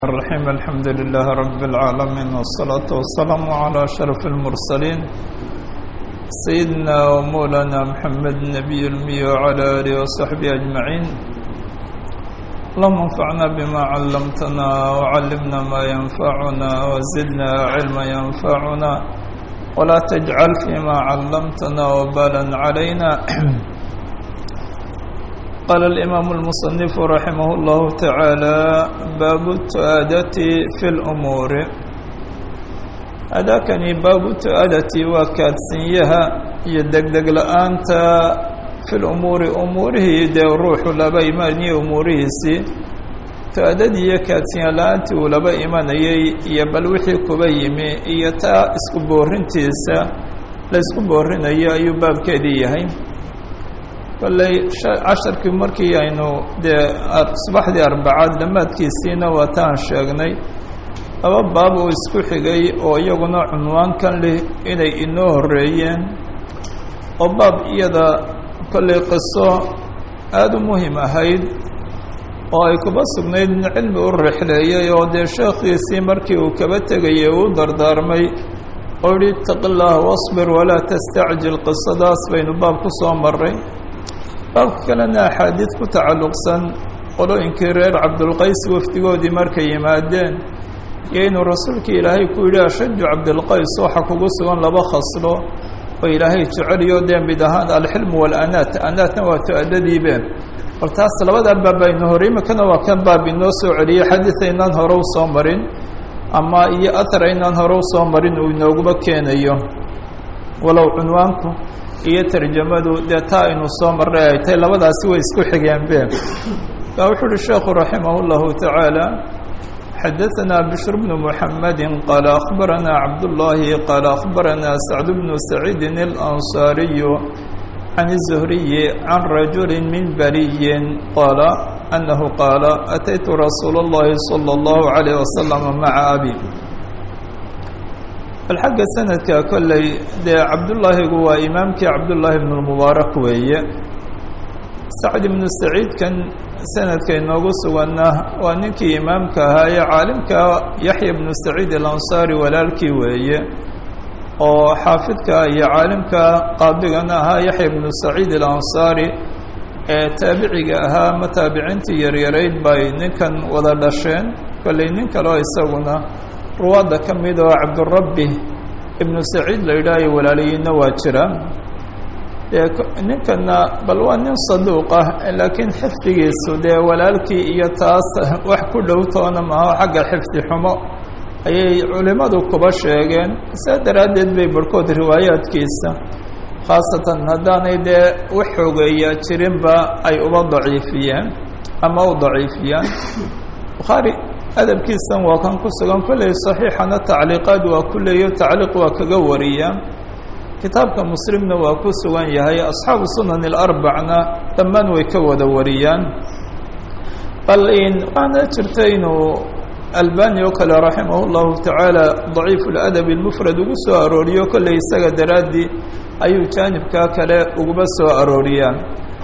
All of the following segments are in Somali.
الرحيم الحمد لله رب العالمين والصلاة والسلام على أشرف المرسلين سيدنا ومولانا محمد النبي المي وعلى آله وصحبه أجمعين اللهم انفعنا بما علمتنا وعلمنا ما ينفعنا وزدنا علما ينفعنا ولا تجعل فيما علمتنا وبالا علينا قال الإمام المصنف رحمه الله تعالى باب التؤادة في الأمور أداكني باب التؤادة وكادسنيها يدقدق لأنت في الأمور أموره دي الروح لبا إيماني أموره سي تؤددي كادسنيا لأنت ولبا إيماني يبل وحي كبيمي إيتا اسكبورين تيسا لا اسكبورين أيو باب كدي هين kolley casharkii markii aynu dee subaxdii arbacaad dhammaadkiisiina waataan sheegnay laba baab oo isku xigay oo iyaguna cunwaankan leh inay inoo horreeyeen oo baab iyada kolley qiso aada u muhim ahayd oo ay kuba sugnayd in cilmi u rixleeyay oo dee sheekhiisii markii uu kaba tegayay uu dardaarmay oo yihi itaqi llaah wasbir walaa tastacjil qisadaas baynu baab ku soo maray baabka kalena axaadiid ku tacalluqsan qolooyinkii reer cabdulqays wafdigoodii markay yimaadeen iyo inuu rasuulkii ilaahay ku yidhi ashaju cabdilqays waxa kugu sugan laba khaslo oo ilaahay jeceliyo dee mid ahaan alxilmu walanaat anaatna waa to-adadiibe bal taas labadaa baab baynu hore imikana waa kan baab inoo soo celiyey xadiid aynaan hore u soo marin ama iyo athar aynaan hore u soo marin uu inooguba keenayo walow cunwaanku iyo tarjamadu dee taa aynu soo marray ay tahay labadaasi way isku xigeen be baa wuxuu uhi sheekhu raximah اllahu taعaalى xadaثna bشhr bnu mحamedi qaala akhbarana cabduالlahi qaala akhbarana sacd bnu saciidi الأnصaariyu can الزhriyi can rajuli min bariyi qaala anahu qaala ataytu rasuul اllahi salى اllahu عalيه waslama maca abi bal xagga sanadka kolley dee cabdullaahigu waa imaamkii cabdullaahi ibnu lmubaarak weeye sacd ibnu saciidkan sanadka inoogu suganna waa ninkii imaamka ahaa ee caalimka yaxya ibnu saciid alansaari walaalkii weeye oo xaafidka iyo caalimka qaadigana ahaa yaxya ibnu saciid alansaari ee taabiciga ahaa ma taabiciintii yaryarayd bay ninkan wada dhasheen kolley nin kaleo isaguna ruwaadda ka mid oo cabdurabbi ibnu saciid la yidhaahayo walaalayiinna waa jira ninkana bal waa nin saduuq ah laakiin xifdigiisu dee walaalkii iyo taas wax ku dhow toona maaho xagga xifdi xumo ayay culimmadu kuba sheegeen saa daraaddeed bay barhkood riwaayaadkiisa khaasatan haddaanay dee wax xoogeeyaa jirinba ay uba daciifiyeen ama u daciifiyaan bukhaari adabkiisan waa kan ku sugan kolley saxiixana tacliiqaad waa ku leeyo tacliiq waa kaga wariya kitaabka muslimna waa ku sugan yahay asxaabu sunan alarbacna dhammaan way ka wada wariyaan bal waana jirta inuu albani oo kale raximah llahu tacaala daciif ladab lmufrad ugu soo arooriyo kolley isaga daraaddii ayuu jaanibkaa kale uguba soo arooriyaa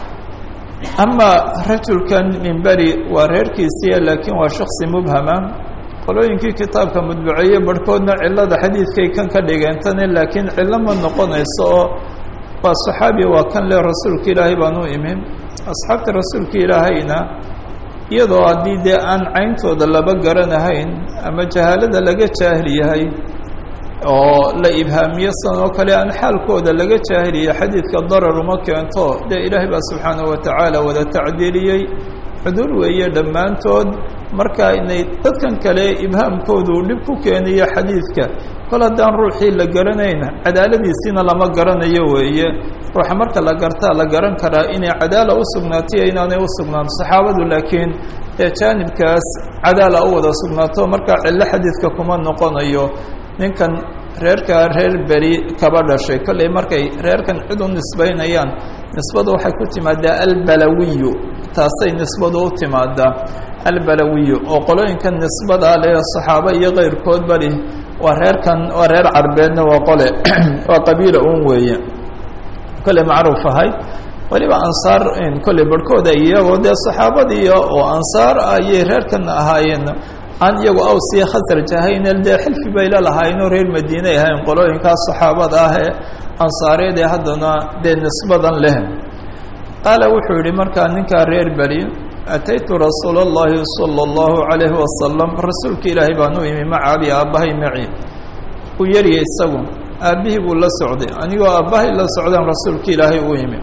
ama rajulkan min beri waa reerkiisiiya laakiin waa shaksi mubhama qolooyinkii kitaabka mudbaceeye barhkoodna cilada xadiidkay kan ka dhigeentane laakiin cillo ma noqonayso oo waa saxaabi waa kan le rasuulka ilaahay baan u imin asxaabta rasuulka ilaahayna iyadoo haddii dee aan cayntooda laba garanahayn ama jahaalada laga jaahil yahay oo la ibhaamiyo san oo kale aan xaalkooda laga jaahiliya xadiidka darar uma keento dee ilaahay baa subxaanahu watacaala wada tacdiiliyey cudur weeye dhammaantood marka inay dadkan kale ibhaamkoodu dhib ku keeniyo xadiidka kol haddaan ruuxii la garanayn cadaaladiisiina lama garanayo weeye ruuxa marka la gartaa la garan karaa inay cadaala u sugnaatiyo inaanay u sugnaan saxaabadu laakiin ee jaanibkaas cadaala u wada sugnaato markaa cillo xadiidka kuma noqonayo ninkan reerkaa reer beri kaba dhashay kolley markay reerkan cid u nisbaynayaan nisbadu waxay ku timaadaa albalawiyu taasay nisbadu u timaadaa albalawiyu oo qolooyinkan nisbada leh saxaabo iyo keyrkood bali waa reerkan waa reer carbeedna waa qole waa qabiila un weeye kolley macruuf ahay weliba ansaar kolley barhkooda iyagoo dee saxaabadiiyo oo ansaar ayay reerkan ahaayeen aan iyagu aws iyo khasraj ahayne dee xilfi bay la lahaayeenoo reer madiine ay ahayn qolooyinkaas saxaabada ah ee ansaareed ee haddana dee nisbadan leh qaala wuxuu yihi markaa ninkaa reer beri ataytu rasuula اllahi salى اllahu عalayhi wasalam rasuulka ilaahay baan u imi maca abi aabbahay maci uu yarya isagu aabbihii buu la socday anigoo aabbahay la socdaan rasuulka ilaahay u imi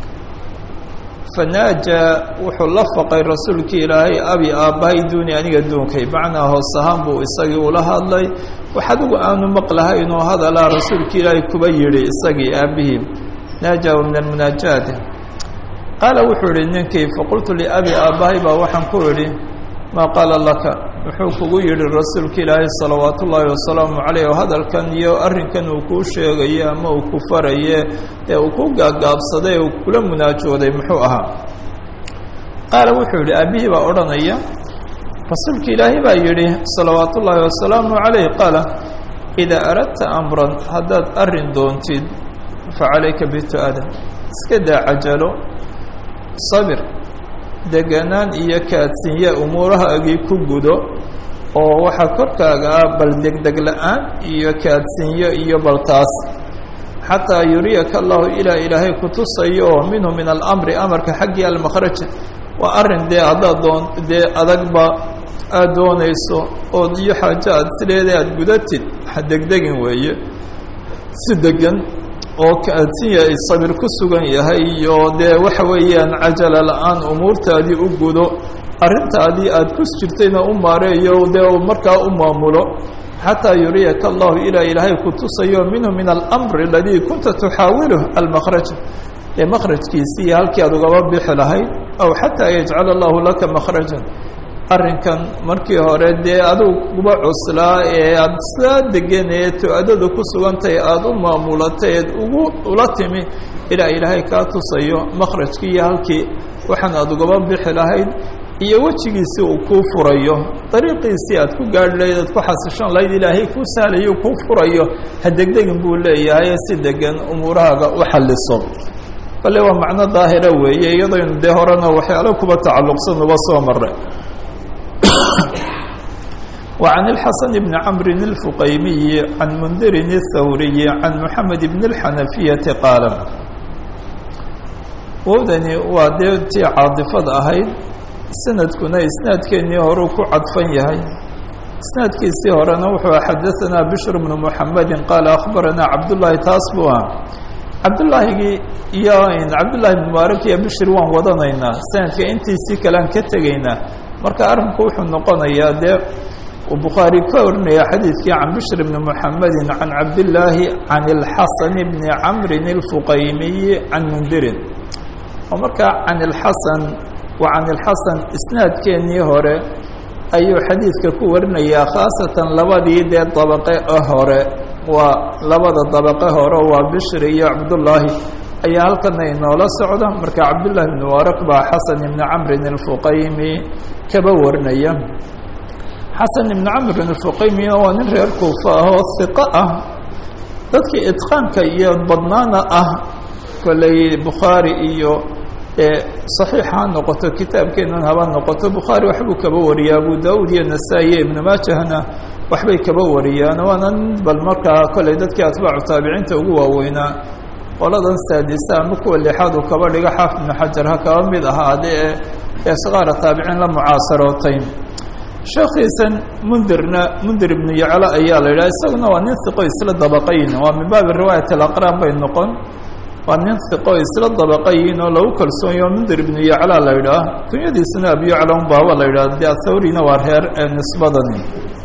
fanaaja wuxuu la faqay rasuulkii ilaahay abi aabbahay duuni aniga duunkay macnaa hoos ahaan buu isagii ula hadlay wax adigu aanu maqlahay inuu hadalaa rasuulka ilaahay kuba yidhi isagii aabbihii naaja min almunaajaat qaala wuxuu yihi ninkii faqultu liabi aabbahay baa waxaan ku idhi maa qaala laka wuxuu kugu yidhi rasuulka ilaahay salawaat ullaahi wasalaamu calayh oo hadalkan iyo arrinkan uu kuu sheegaye ama uu ku faraye ee uu ku gaagaabsaday uu kula munaajooday muxuu ahaa qaala wuxuu yidhi aabbihii baa odhanaya rasuulka ilaahay baa yidhi salawaat ullaahi wasalaamu calayh qaala idaa aradta amran haddaad arrin doontid fa calayka bitu'ada iska daa cajalo sabir deganaan iyo kaadsinye umuurahaagii ku gudo oo waxaa korkaaga ah bal degdeg la-aan iyo kaadsinyo iyo baltaas xataa yuriyaka allahu ilaa ilaahay kutusayo oo minhu min alamri amarka xaggii almakhraja waa arrin dee haddaad doon dee adagba aada doonayso ood iyo xaajo aad sideeda aada gudatid ha degdegin weeye si degan oo kaadsinya ay sabir ku sugan yahay iyo dee waxa weeyaan cajala la-aan umuurtaadii u gudo arrintaadii aada ku jirtayna u maareeyo dee markaa u maamulo xataa yuriyaka allahu ilaa ilaahay kutusayo minhu min alamri aladii kunta tuxaawiluh almakraj ee makrajkiisii halkii aad ugaba bixi lahayd aw xataa yajcala allahu laka makrajan arrinkan markii hore dee aduguba cuslaa ee aada saa degan ee to-adadu ku sugantahay aada u maamulatay eed ugu ula timi ilaa ilaahay kaa tusayo makrajkii iyo halkii waxaan aada ugaba bixi lahayd iyo wejigiisii uu kuu furayo dariiqiisii aad ku gaadhi lahayd aad ku xasishan lahayd ilaahay kuu sahlayo kuu furayo ha degdegin buu leeyahay si degan umuurahaaga u xalliso bale waa macno daahira weeye iyadaynu dee horena waxyaalo kuba tacalluqsan uba soo maray وعن الحسن بن عمرو الفقيمي عن منذر الثوري عن محمد بن الحنفية قال wowdani waa dee tii caadifad ahayd sanadkuna isnaadkeennii horuu ku cadfan yahay isnaadkiisii horena wuxuu xadaثanaa bشhr بن محamedi qaala akhbaranaa cabdالlahi taas buu ah cabdulaahigii iyo cabdالlahi بن mubaarak iyo bشhr waan wadanaynaa sanadka intiisii kalean ka tegaynaa marka arrinku wuxuu noqonayaa dee uu bukhaari ka orinaya xadiidkii can bishr bni muxamedi can cabdillaahi can اlxasan bni camri اlfuqaymiyi can mundirin oo markaa can اlxasan wa can اlxasan isnaadkeennii hore ayuu xadiidka ku warinayaa khaasatan labadii dee dabaqe hore waa labada dabaqe hore waa bishri iyo cabdullaahi ayaa halkana inoola socda marka cabdullahi bn mubaarak baa xasan ibni camrin اlfuqaymi kaba warinaya xasan ibni camrin اlfuqaymina waa nin reer kuufa ah oo hiqo ah dadkii idqaanka iyo badnaana ah kolley bukhaari iyo saxiix ha noqoto kitaabkeenan haba noqoto bukhaari waxbuu kaba wariyaa abu daud iyo nasaa-i iyo ibnu maajahna waxbay kaba wariyaan waana bal markaa kolley dadkii atbaacu taabiciinta ugu waaweynaa qoladan saadisa ama kuwa lixaad uu kaba dhigo xaafid ibnu xajar ha kaba mid ahaadee ee sakaara taabiciin la mucaasarootay sheekhiisan mundirna mundir ibnu yaclo ayaa la yidhaha isaguna waa nin hiqo isla dabaqayin waa min baabi riwaayat alaqraan bay noqon waa nin hiqo isla dabaqayin oo lagu kalsoonyo mundir ibnu yacla la yidhaah kunyadiisuna abyacla un baaba la yidhah de athawrina waa reer ee nisbadani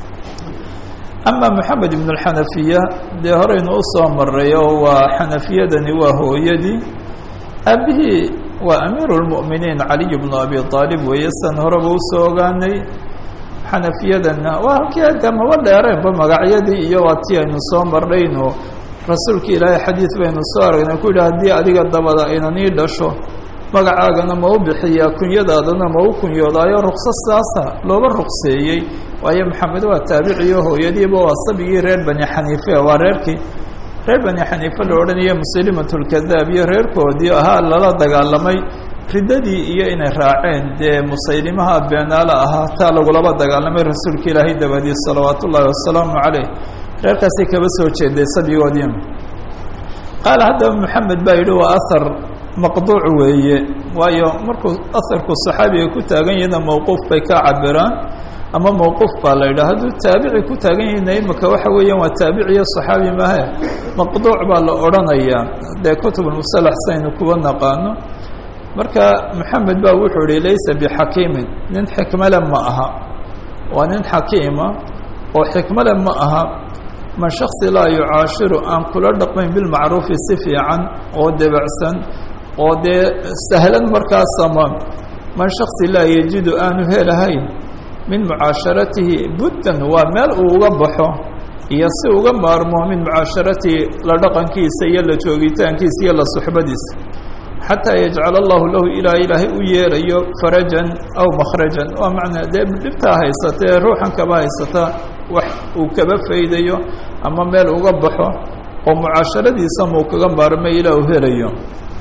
ama moxamed ibn alxanafiya dee horeynu usoo maray oo waa xanafiyadani waa hooyadii aabihii waa amiiru lmu'miniin caliy bnu abi aalib weeye san horeba usoo ogaanay xanafiyadanna waa halkii agga maba dheereenba magacyadii iyo waa tii aynu soo marnaynu rasuulka ilaahay xadiid baynu soo aragnay ku yidhi haddii adiga dabada aynan ii dhasho magacaagana ma u bixiyaa kunyadaadana ma u kunyoodaayo rukso saasa looba rukseeyey waayo maxamed waa taabiciyo hooyadiiba waa sabigii reer bani xaniife waa reerkii reer bani xaniife la odhanaya musalimat lkadaab iyo reerkoodii ahaa lala dagaalamay riddadii iyo inay raaceen dee musaylimaha beenaale ahaa taa lagulaba dagaalamay rasuulka ilaahay dabadii salawaat ullaahi wasalaamu caleyh reerkaasay kaba soo jeeday sabyigoodii qaala haddaba maxamed baa yidhi waa ahar maqduuc weeye waayo markuu aharku saxaabiga ku taagan yahna mawquuf bay ka cabiraan ama mawquuf baa la yidhaha hadduu taabici ku taagan yahina imika waxa weeyaan waa taabiciyo saxaabi mahe maqduuc baa la odhanayaa dee kutubulmusalax saynu kuwa naqaano marka maxamed baa wuxuu ihi laysa bixakiimin nin xikmale ma aha waa nin xakiima oo xikmale ma aha man shaksi laa yucaashiru aan kula dhaqmayn bilmacruufi si fiican oo debacsan oo dee sahlan markaasama man shaksi laa yajidu aanu helahayn min mucaasharatihi buddan waa meel uu uga baxo iyo si uga maarmo min mucaasharatihi la dhaqankiisa iyo la joogitaankiisa iyo la suxbadiisa xataa yajcal allahu lahu ilaa ilaahay u yeelayo farajan aw makhrajan waa macnaa dee dhibtaa haysata ee ruuxan kaba haysata wax uu kaba faydayo ama meel uga baxo oo mucaasharadiisa muu kaga maarmay ilaa uu helayo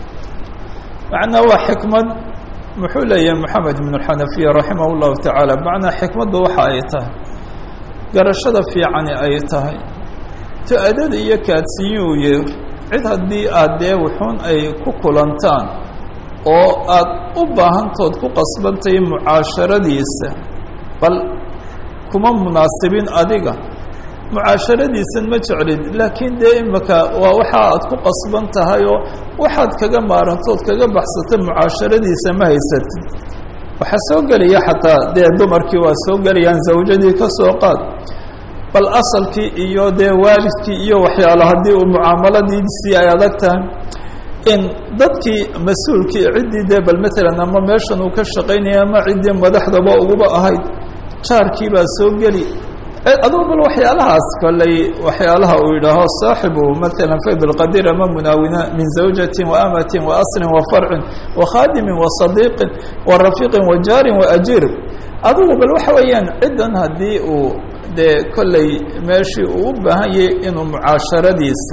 macnaa waa xikmad muxuu leeyahay moxamed ibn xanafiya raximah llahu tacaala macnaa xikmaddu waxa ay tahay garashada fiicani ay tahay to-adada iyo kaadsiiyuuye cid haddii aad dee wuxuun ay ku kulantaan oo aad u baahantood ku qasbantahay mucaasharadiisa bal kuma munaasibin adiga mucaasharadiisan ma jeclid laakiin dee imika waa waxa aad ku qasban tahay oo waxaad kaga maarantood kaga baxsata mucaasharadiisa ma haysatid waxaa soo gelaya xataa dee dumarkii waa soo gelayaan zawjadii ka soo qaad bal asalkii iyo dee waalidkii iyo waxyaalo haddii uu mucaamaladiisii ay adag tahay in dadkii mas-uulkii ciddii dee bal matalan ama meeshan uu ka shaqaynaya ama ciddii madaxdaba uguba ahayd jaarkii baa soo geli adugu bal waxyaalahaas kolley waxyaalaha uu yidhaaho saaxibu matalan fayd lqadir ama munaawina min zawjatin waamatin waaslin wafarcin wakhaadimin wasadiiqin warafiiqin wajaarin waajiir adugu bal waxa weeyaan ciddan haddii uu dee kolley meeshii uu u baahan yahay inuu mucaasharadiisa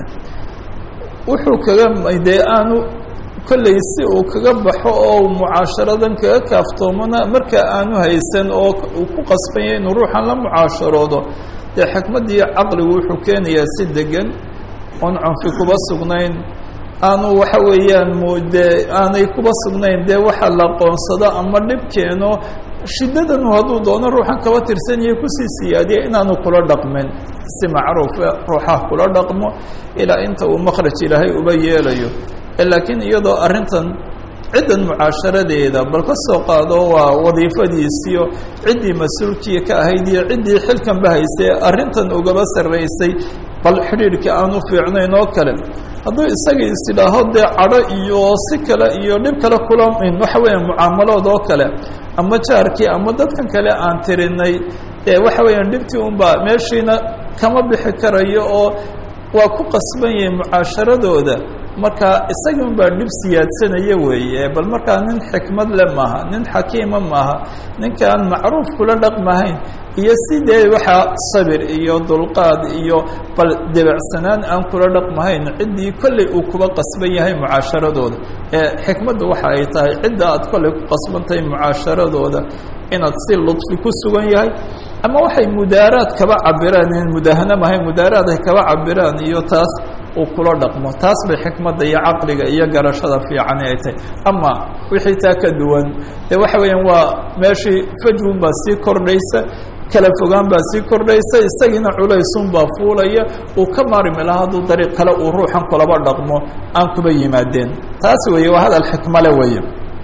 wuxuu kaga dee aanu kolley si uu kaga baxo oo mucaasharadan kaga kaaftoomana marka aanu haysan oo uu ku qasban yahay inuu ruuxan la mucaasharoodo dee xikmaddii caqligu wuxuu keenayaa si degan oon cunfi kuba sugnayn aanu waxa weeyaan mudee aanay kuba sugnayn dee waxa la qoonsado ama dhib keeno shiddadanu hadduu doono ruuxan kaba tirsanyahay kusii siyaadiya inaanu kula dhaqmin si macruufa ruuxah kula dhaqmo ilaa inta uu makhraj ilaahay uba yeelayo laakiin iyadoo arrintan ciddan mucaasharadeeda bal ka soo qaado waa wadiifadiisiyo ciddii mas-uulkii ka ahayd iyo ciddii xilkanba haysay arrintan ugaba sarraysay bal xidhiidhkii aanu fiicnayn oo kale hadduu isaga isidhaaho dee cadho iyo si kale iyo dhib kale kula waxa weeya mucaamalood oo kale ama jaarkii ama dadkan kale aan tirinay ee waxa weeyaan dhibtii unbaa meeshiina kama bixi karayo oo waa ku qasban yahay mucaasharadooda marka isagii un baa dhib siyaadsanaya weeye bal markaa nin xikmad le maaha nin xakiima maaha ninkaan macruuf kula dhaqmahayn iyo sidee waxaa sabir iyo dulqaad iyo bal debacsanaan aan kula dhaqmahayn ciddii kolley uu kuba qasban yahay mucaasharadooda ee xikmadda waxa ay tahay cidda aad kolley ku qasbantahay mucaasharadooda inaad si ludfi ku sugan yahay ama waxay mudaaraad kaba cabiraan in mudaahana mahay mudaaraad ay kaba cabiraan iyo taas uu kula dhaqmo taas bay xikmadda iyo caqliga iyo garashada fiican ay tahay ama wixii taa ka duwan dee waxa weeyaan waa meeshii fajwun baa sii kordhaysa kala fogaan baa sii kordhaysa isagiina culaysun baa fuulaya uu ka maarmi laha hadduu dariiq kale uu ruuxan kulaba dhaqmo aan kuba yimaadeen taas weeye waa hadal xikmale weeye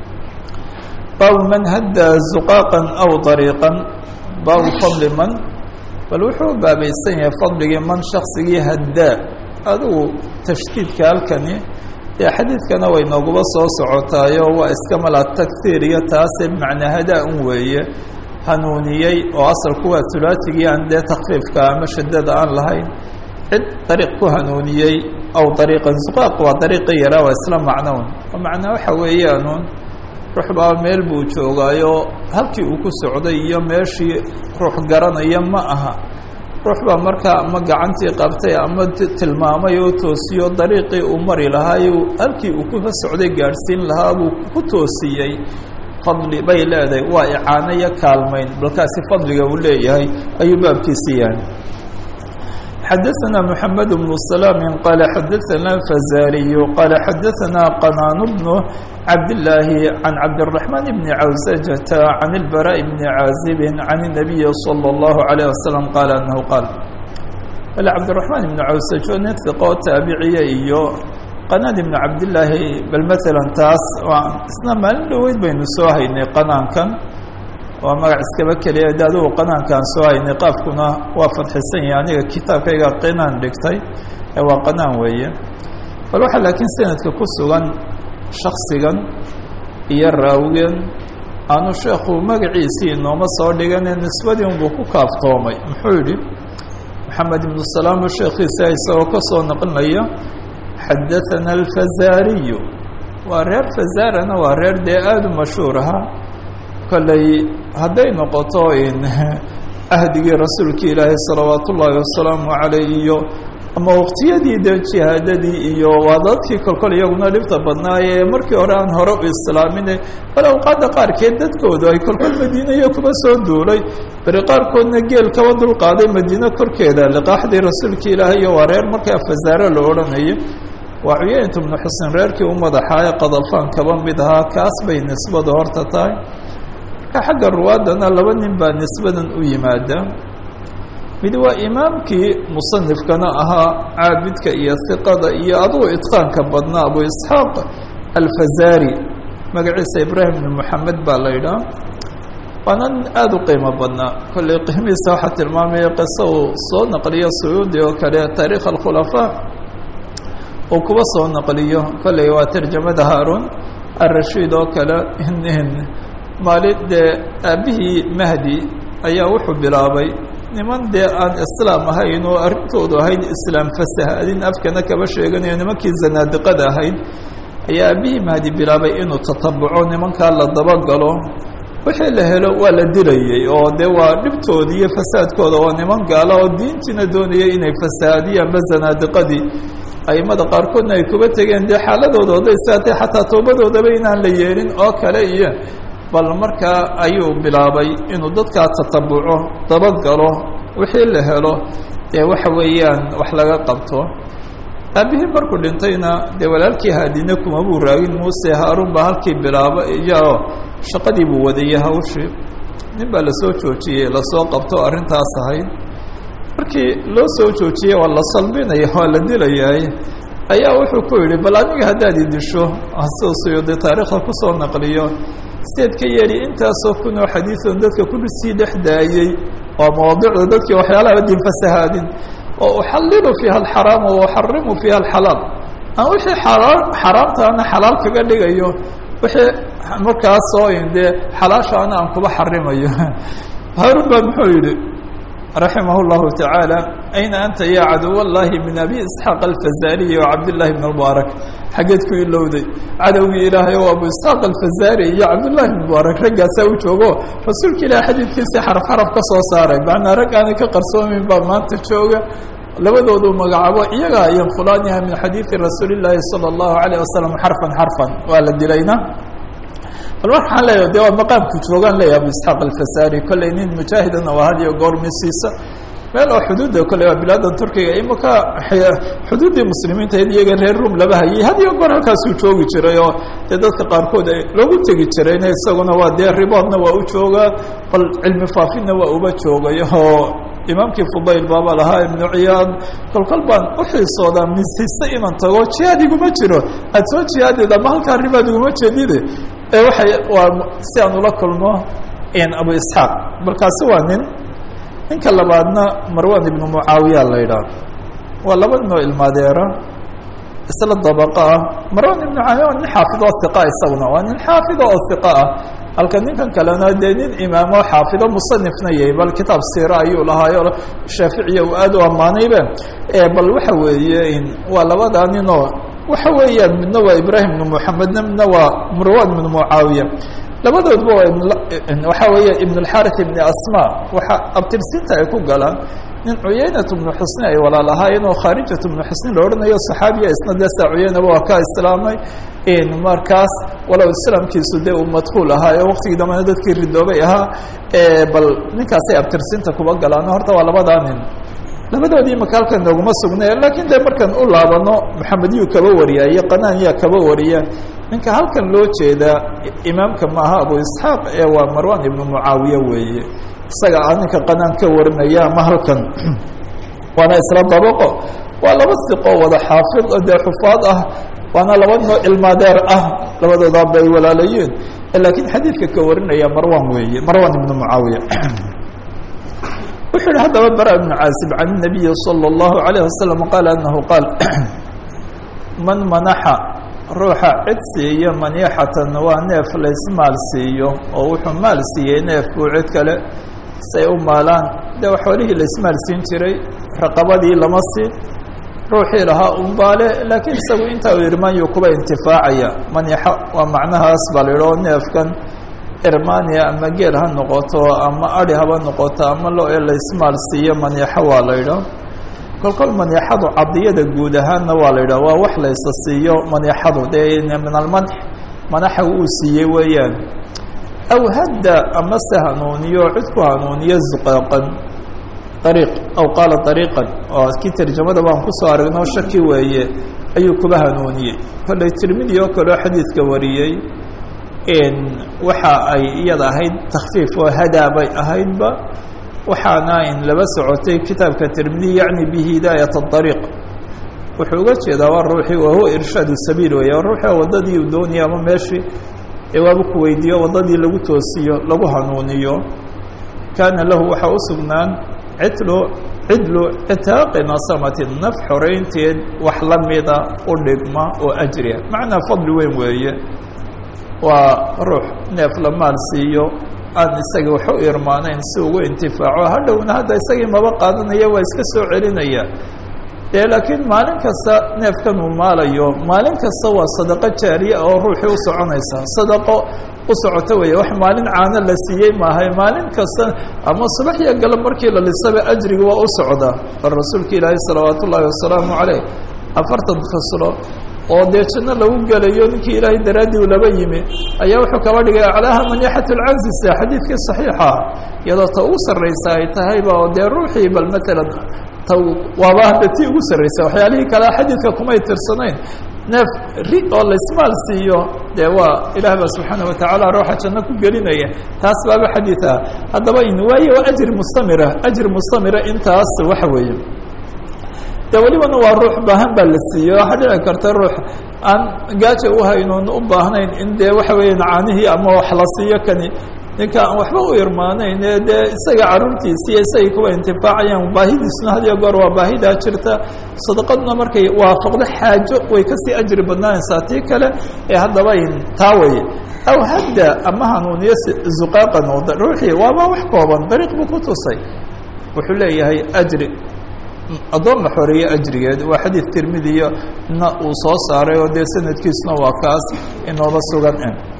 baabu man haddaa zuqaaqan aw dariiqan baabu fadli man bal wuxuu baabaysan yahay fadligii man shaksigii haddaa adigu tashdiidka halkani dee xadiidkana way nooguba soo socotaayo waa iska mala taghiir iyo taase bimacnaa hadaa un weeye hanuuniyey oo asalku waa hulaatigii aan dee takfiifka ama shadada aan lahayn cid dariiq ku hanuuniyey aw dariiqan zuqaaq waa dariiqi yaraa waa isla macnoun oo macnaa waxa weeyaanuun ruux baa meel buu joogaayo halkii uu ku socday iyo meeshii ruux garanaya ma aha ruux baa markaa ama gacantii qabtay ama tilmaamay oo toosiyo dariiqii uu mari lahaay halkii uu kuka socday gaadhsiin lahaa buu ku toosiyey fadli bay leedahay waa icaano iyo kaalmayn balkaasi fadliga uu leeyahay ayuu baabkiisi yahay xadaثna mحamed بن سلام qال xadaثna fazariy qال xadaثna qنان بن cabdاللaahi عan cabdالرحمن بن cawسجة عan البراء بن عاaزب عan النبي صلى الله عليه وسلم qال أنه qاal l cabdالرحمن بن cawسجo nin ثiqoo taabiciya iyo qناn بن cabdاللaahi bal mثalا taas isna maalin dhoweyd baynu soo haynay qanaankan waa magac iskaba keliya de adugu qanaankaan soo haynay qaafkuna waa fadxisan yahay aniga kitaabkayga qinaan dhigtay ee waa qanaan weeye bal waxaa laakiin sanadka ku sugan shaksigan iyo raawigan aanu sheekhu magaciisii inooma soo dhigane nisbadii unbuu ku kaaftoomay muxuu yidhi maxamed ibnu salaam sheekhiisa isagoo ka soo naqlinaya xadaثana alfazariyu waa reer fazarana waa reer dee aada u mashhuur ahaa kolley hadday noqoto in ahdigii rasuulka ilaahay salawaat ullaahi wasalaamu caleyh iyo ama waqtiyadii dee jihaadadii iyo waa dadkii kolkol iyaguna dhibta badnaayee markii hore aan hore u islaamine bal awqaadda qaarkeed dadkoodu ay kolkol madiinayo kuma soo duulay beri qaarkoodna geel kaba dulqaaday madiine korkeeda liqaaxdii rasuulka ilaahay iyo waa reer markaa fasaare la odhanayo waa cuyeynta bnu xusen reerkii u madaxaaye qadafaan kaba mid ahaa kaas bay nisbadu horta tahay marka xagga ruwaadana laba nin baa nisbadan u yimaada mid waa imaamkii musanifkana ahaa caabidka iyo hiqada iyo adugu itqaanka badnaa abu isxaaq alfazari magaciisa ibraahim bn moxamed baa la yidhaha waana nin aada u qiimo badnaa kolley qiimihiisa waxaa tilmaamaya qiso uu soo naqliyo suyuudi oo kale taariikh alkhulafaa uu kuba soo naqliyo kolley waa tarjamada haarun arashiid oo kale maalin dee aabbihii mahdi ayaa wuxuu bilaabay niman dee aan islaam ahayn oo arrintoodu ahayd islaam fasahaadin afkana kaba sheeganayo nimankii zanaadiqada ahayd ayaa aabbihii mahdi bilaabay inuu tatabuco nimankaa la dabagalo wixii la helo waa la dilayey oo dee waa dhibtoodii iyo fasaadkooda waa niman gaala oo diintiina doonaya inay fasahaadiyaanba zanaadiqadii aimada qaarkoodna ay kuba tegeen dee xaaladooda oday saatay xataa toobadoodaba inaan la yeelin oo kale iyo bal markaa ayuu bilaabay inuu dadkaa tatabuco dabagalo wixii la helo dee waxa weeyaan wax laga qabto aabihii markuu dhintayna dee walaalkii haadine kuma buu raagin muuse haarun baa halkii bilaaba iyo shaqadii buu wadayey hawshii nin baa lasoo joojiyey lasoo qabto arrintaas ahayd markii loo soo joojiyey waa la salbinaya waa la dilayahay ayaa wuxuu ku yidhi bal aniga haddaad i disho siduu suyuudi taariikhda kusoo naqliyo sideed ka yeeli intaasoo kunoo xadiion dadka ku sii dhex daayey waa mawaadicda dadkii waxyaalaha din fasahaadin oo uxallilu fiiha alxaraam wa uxarimu fiiha alxalaal aan wixii xalaal xaraamtaana xalaal kaga dhigayo wixii markaasoo dee xalaashaana aan kuba xarimayo haarun baa muxuu yidhi raximah اllahu taعaalى ayna anta ya cadow اllahi min abi isxaaq alfazariyi wacabdillahi bn mubaarak xaggeed ku ilowday cadowgii ilaahay oo abu isxaaq alfazari iyo cabdullahi bn mubaarak raggaasaa u joogo rasuulka ilahi xadiidkiisii xaraf xaraf ka soo saaray macnaa rag aanay ka qarsoomin baa maanta jooga labadoodu magacaabo iyagaa yanfulaaniha min xadiidi rasuuli اllaahi salى اllahu alayه wasalam xarfan xarfan waa la dilayna bal waxaan leeyahay de waa maqaamku joogaan leeyahay abu isxaaq alfasari kolley nin mujaahidana waa had iyo goor misiisa meel oo xuduudda kolley waa bilaadan turkiga imaka xuduuddii muslimiinta iyaga reer rum laba hayay had iyo goor halkaasuu joogi jiray oo dee dadka qaarkood ay loogu tegi jirayna isaguna waa dee riboodna waa u joogaa bal cilmi faafinna waa uba joogay oo imaamkii fudayl baaba lahaa ibnu ciyaad kolkol baan uxiisoodaa misise inaan tago jihaad iguma jiro aad soo jihaadid ama halkaa ribaad iguma jeedide ee waxay waa si aan ula kulmo abu isxaaq balkaasi waa nin ninka labaadna marwan ibnu mucaawiya la yidhaah waa laba nin oo ilmaadeera isla dabaqa ah marwan ibnu mucaawiya waa nin xaafid oo iqa isaguna waa nin xaafida oo iqa ah halka ninkan kalena dee nin imaamo xaafido musanifna yahay bal kitaab siira ayuu lahaayo shaaficiya uu aad u ammaanaybe bal waxa weeye waa labadaa ninoo waxa weeyaan midna waa ibrahim ibnu moxamedna midna waa marwan ibnu mucaawiya labadoodba waa waxa weeya ibn اlxarith ibn asma waxa abtirsinta ay ku galaan nin cuyaynat bnu xusni ay walaal ahaayeen oo khaarijat bnu xusni la odhanayo saxaabiya isna dee saa cuyaynaba waa ka islaamay markaas walow islaamkiisu dee uu madkuul ahaa ee waktigii dambena dadkii ridoobay ahaa bal ninkaasay abtirsinta kuba galaan horta waa labadaa nin labadoodii maka halkan nooguma sugnay laakiin dee markaan u laabano maxamediyuu kaba wariya iyo qanaaniyaa kaba wariya ninka halkan loo jeedaa imaamka maaha abu isxaaq ee waa marwan ibnu mucaawiye weeye isaga a ninka qanaan ka warinaya ama halkan waana isla dabaqo waa laba siqoo wada xaafid dee xufaad ah waana laba noo cilmaadeer ah labadoodaa bay walaalayeen laakiin xadiidka ka warinaya marwan weeye marwan ibnu mucaawiya wuxuu yihi haddaba bara ibnu caasib can الnabiyi salى الlahu عalayه wasalam qaal anahu qaal man manaxa ruuxa cid siiyo maniixatan waa neef laysmaal siiyo oo wuxuu maal siiyey neefkuu cid kale say u maalaan dee xoolihii laysmaal siin jiray raqabadii lama siin ruuxii lahaa unbaale laakiin isagu intaa u irmaanyu kuba intifaacaya maniixo waa macnahaas baa la yidhi oo neefkan irmania ama geel ha noqoto ama adi haba noqoto ama lo ee laysmaal siiyo maniixo waa la yidhaa kol kol maniixadu cadiyada guud ahaanna waa la yidhah waa wax laysa siiyo maniixadu dee min almanx manaxa uu siiyey weeyaan aw hadda ama se hanuuniyo cid ku hanuuniyo zuqaaqan ariiq aw qaala ariiqan oo kii tarjamada baan kusoo aragno shaki weeye ayuu kuba hanuuniyey kollay tirmidi oo kaleo xadiidka wariyey waxa ay iyada ahayd takfiif oo hadaa bay ahaydba waxaana in laba socotay kitaabka tirmidi yacni bihidaayat اariiq wuxuu uga jeedaa waa ruuxii wahuwa irshaad sabiil weeye ruuxii waddadii uu doonaya ama meeshii ewaaba ku weydiiyo waddadii lagu toosiyo lagu hanuuniyo kaana lahu waxaa u sugnaan cidlu cidlu citaaqi nasamati naf xoreynteed wax la mida u dhigma oo ajriya macnaa fadli weyn weeye waa ruux neef la maal siiyo aan isagii wax u irmaanayn si ugu intifaaco hadhowna hadda isagii maba qaadanaya waa iska soo celinaya dee laakiin maalin kasta neefkan uu maalayo maalin kasta waa sadaqo jaariya oo ruuxii u soconaysa sadaqo u socoto weeye wax maalin caano la siiyey maahay maalin kasta ama subax iyo galab markii la lisaba ajriga waa u socdaa bal rasuulka ilaahi salawaat ullaahi wasalaamu caleyh afartan khaslo oo dee janno lagu gelayo ninkii ilaahay daraaddii u laba yimi ayaa wuxuu kaba dhigay aclaaha maniixat lcanzisa xadiidkii saxiixa iyadoo ta ugu sarraysa ay tahayba oo dee ruuxii bal matalan ta waaba hadda tii ugu sarraysa waxyaalihii kale xadiidka kumay tirsanayn neef ri oo laismaal siiyo dee waa ilaah baa subxaana watacaala ruuxa janno ku gelinaya taas baaba xadiid ah haddaba in waaye waa ajri mustamira ajri mustamira intaas waxa weeye de welibana waa ruux baahan baa la siiyey waxaa dhici karta ruux aan gaaja u haynoon u baahnayn in dee waxa weeya caanihii ama wax la siiyo kani ninka aan waxba u irmaanayn ee dee isaga carruurtiisiiyo isagay kuwa intifaacayaan baahidiisuna had iyo goor waa baahidaa jirta sadaqaduna markay waafaqdo xaajo way kasii ajri badnaanaysaa tii kale ee haddaba in taa weye aw hadda ama hanuuniyo zuqaaqan oo ruuxii waaba wax kooban dariiq buu ku tusay wuxuu leeyahay ajri addoon la xoreeye ajrigeed waa xadiid tirmidiya na uu soo saaray oo dee sanadkiisuna waa kaas inooba sugan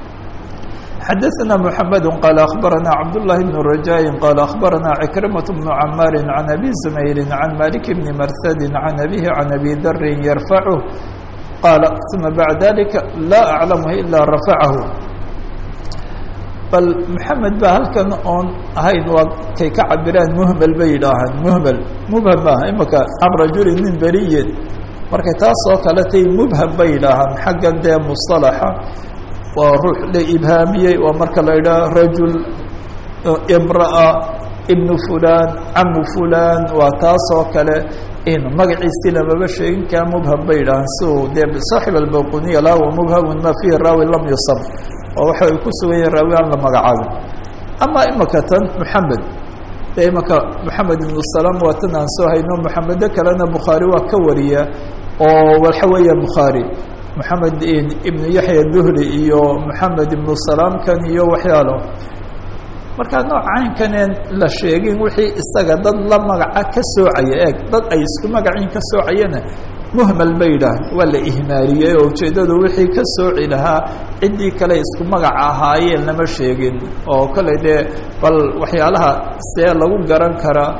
xadaثna mحamed qال أخbarana cabdاللahi بن رajاء qال أخbarana عكرمة بن cmاr عan أbي زmayr عan malik بn mrhd عan أbيه عan أbي dr yrفعه qاala ثuma baعd ذalika laa أعlamh ilا rafعah bal mحamed ba halkan oon ahayn waa kay ka cabiraan mhmel bay yidhaahaan mhmel mubham maaha imaka can rajuli min beriyin markay taas oo kale tay mubham bay yidhaahaan xaggan dee مصطلaxa waa ruux la ibhaamiyey waa marka la yidhaha rajul imra'a ibnu fulan camu fulan waa taas oo kale in magaciisii lamaba sheegin kaa mubham bay yidhahaan si uu dee saaxib albaquniya la wa mubhamun ma fihi raawi lam yusab oo waxa ay ku sugan yahin raawi aan la magacaabin ama imaka tan moxamed dee imaka moxamed ibnu salaam waa tan aan soo hayno moxamedo kalena bukhaari waa ka wariya oo waxa weeya bukhaari moxamed ibnu yaxya duhli iyo moxamed ibnu salaamkan iyo waxyaalo markaa nooc caynkaneen la sheegin wixii isaga dad la magaca ka soocaya eeg dad ay isku magaciin ka soocayana muhmal ba yidhaah waa la ihmaaliyey oo ujeeddadu wixii ka sooci lahaa ciddii kale isku magac ahaayeen lama sheegin oo kale dee bal waxyaalaha see lagu garan karaa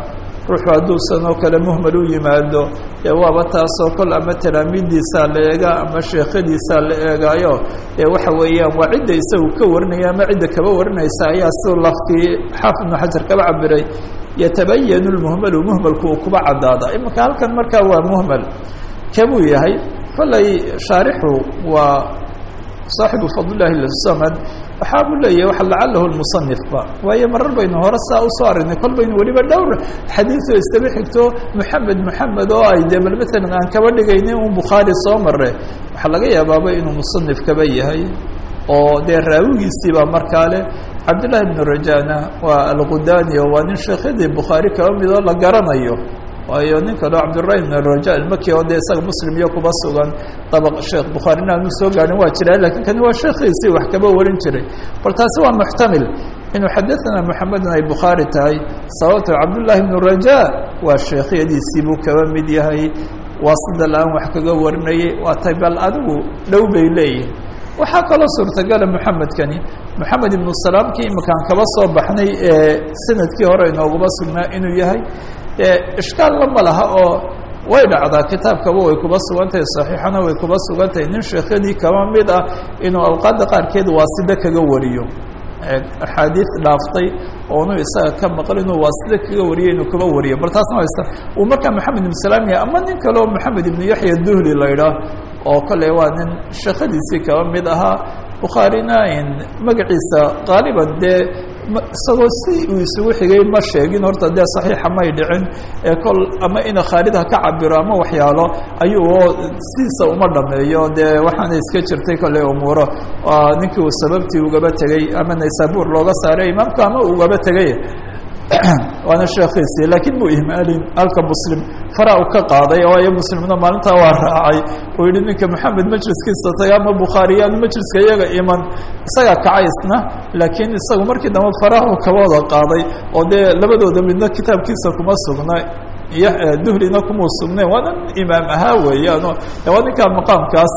ruuxu hadduusan oo kale muhmal u yimaado dee waaba taasoo kol ama talaamiiddiisaa la eegaa ama sheekhadiisaa la eegaayo dee waxa weeyaan waa cidda isagu ka warinaya ama cidda kaba warinaysa ayaa siduu laftii xaafid ibnu xajar kaba cabiray yatabayanu lmuhmalu muhmalku uu kuba caddaada imanka halkan markaa waa muhmal kabuu yahay kollay shaarixu waa saaxibu fadlillahi samad waxaa buu leeyahay waxa lacalahu lmusanifba waayo marar baynu hore saa usoo aragnay kol baynu weliba dhowr xadiioo istaba xigto moxamed moxamed oo ay dee bal maalan aan kaba dhigaynin un bukhaari soo mare waxaa laga yaabaaba inuu musanif kaba yahay oo dee raawigiisiibaa markaa leh cabdillahi bnu rajana waa alqudani oo waa nin sheekhyadii bukhaari kaba mid oo la garanayo waayo nin kaleo cabdirahi bn raja almaki oo dee isaga muslim iyo kuba sugan dabaq sheekh bukhaarina aanu soo gaadhin waa jira lakin kani waa sheekhiisii wax kaba warin jiray bal taasi waa muxtamil inuu xadaثana moxamedun ay bukhaari tahay sababto cabdullahi bnu raja waa sheekhyadiisii buu kaba mid yahay waa sida la-aan wax kaga warinayay waa tay bal adigu dhow bay leeyihin waxaa kaloo suurtagala moxamedkani moxamed ibnu salaamkii imakaan kaba soo baxnay ee sanadkii hore inoogaba sugnaa inuu yahay ishkaalna ma laha oo way dhacdaa kitaabkaba way kuba sugan tahay saxiixana way kuba sugan tahay nin sheekhyadii kaba mid ah inuu alqaada qaarkeed waasida kaga wariyo axaadiid dhaaftay oonu isaga ka maqal inuu waasida kaga wariyo inuu kaba wariyo bal taasna haysta uu markaa moxamed ibnu salaam yahay ama nin kaleo moxamed ibnu yaxya duhli la idhaah oo kale waa nin sheekhadiisii kaba mid ahaa bukhaarina magaciisa qaaliban dee isagoo si uu isugu xigay ma sheegin horta dee saxiixa may dhicin ee kol ama ina khaalid ha ka cabiro ama waxyaalo ayuu oo sidiisa uma dhameeyo dee waxaana iska jirtay kole umuuro ninkii uu sababtii ugaba tegey ama naysabur looga saaray imaamka ama ugaba tegay waana sheekhiisii laakiin muu ihmaalin halka muslim fara u ka qaaday waayo muslimna maalintaa waa raacay uu yihi ninka moxamed majliskiisa taga ama bukhaariyaanu majliska iyaga iman isagaa kacay isna laakiin isagu markii dambe farahu kaba wada qaaday oo dee labadooda midna kitaabkiisa kuma sugna duhlina kumuu sugnayn waa nin imaam ahaa weeyaan waa ninkaa maqaamkaas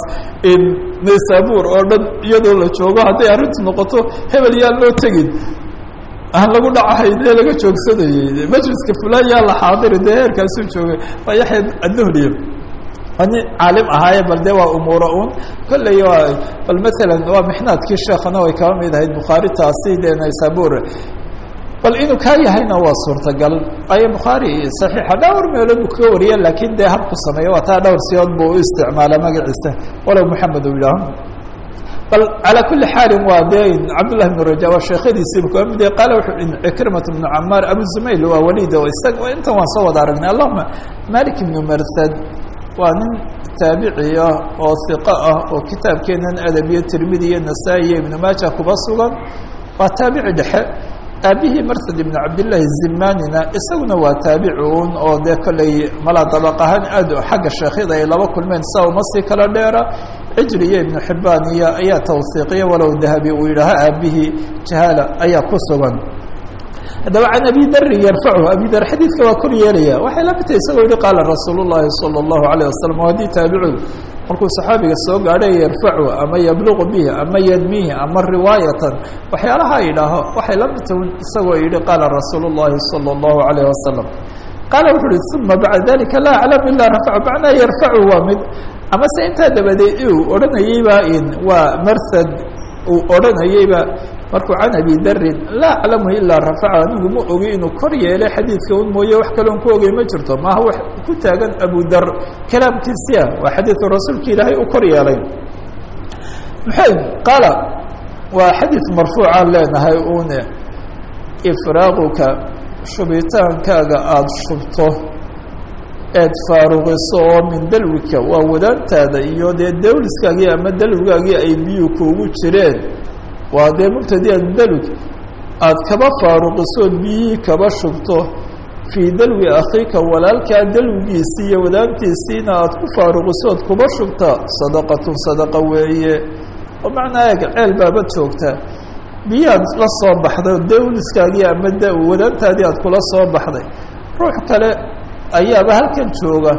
naysabur oo dhan iyadoo la joogo hadday arrintu noqoto hebel yaan loo tegin aan lagu dhacahay dee laga joogsanayey majliska fulan yaa la xaadiri dee heerkaasuu joogay waa yaxya adduhliya waa nin caalim ahaaye bal dee waa umuura un kolley waa bal maalan waa mixnaadkii sheekhana way kaba mid ahayd bukhaari taasi dee naysabur bal inuu kaa yahayna waa suurtagal ayo bukhaari saxiixa dhowr meelood buu kaga wariya laakiin dee habku sameeya waa taa dhowr siyood buu u isticmaala magaciisa walow moxamed uu yidhaaho bal calى kuli xaali waa de cabdالlahi بن raja waa sheekhadiisiiba kaba mid qaala wuxuu cikrimat بnu camaar abu zumayl waa walid o isaga intan waan soo wada aragnay allahuma malik ibnu marsad waa nin taabiciya oo hiqo ah oo kitaabkeenan adabiyo tirmidi iyo nasaa-i iyo ibnu maaja kuba sugan waa taabici dhexe aabihii marsad ibn cabdillaahi zimanina isaguna waa taabici un oo dee kolley malaa dabaq ahaan aad xagga sheekhyada ay laba kulmeen saa uma sii kala dheera cijri iyo ibnu xibaan iyo ayaa tawsiiqiya walow dahabi uu yidhaaha aabihii jahaala ayaa ku sugan haddaba can abi darin yarfachu abi dar xadiidka waa kor yeelaya waxay la mid tahay isagoo yihi qaala rasuul llahi salى اllahu alayه wasalam o haddii taabicigu markuu saxaabiga soo gaadhay yarfacu ama yabluqu bihi ama yadmihi ama riwaayatan waxyaalaha yidhaaho waxay la mid tahay isagoo yihi qaala rasuul اllahi salى اllahu alayh wasalam qaala wuxu uhi uma bacda dalika laa aclam ila rafacu macnaa yarfacu waa mid ama se intaa dabadeed uu odhanayeyba waa marsad uu odhanayeyba markuu can abi darin laa aclamu ilaa rafaca anigu ma ogi inuu kor yeelay xadiidka un mooye wax kaloon ku ogey ma jirto maaha wax ku taagan abu dar kalaamkiisia waa xadiidu rasuulka ilaahay u kor yeelay maxay qaala waa xadiid marfuucaan leenahay une ifraaquka shubitaankaaga aada shubto eed faaruqiso oo min dalwika waa wadaantaada iyo dee dawliskaagii ama dalwigaagii ay biyuu kuugu jireen waa dee mubtadian dalwig aada kaba faaruqisood biyihii kaba shubto fii dalwi akhiika walaalkaa dalwigiisii iyo wadaantiisiina aada ku faaruqisood kuba shubta sadaqatun sadaqa weeye oo macnaa eeg ceel baabad joogtaa biyaad la soo baxday dawliskaagii ama wadaantaadii aad kula soo baxday ruux kale ayaaba halkan jooga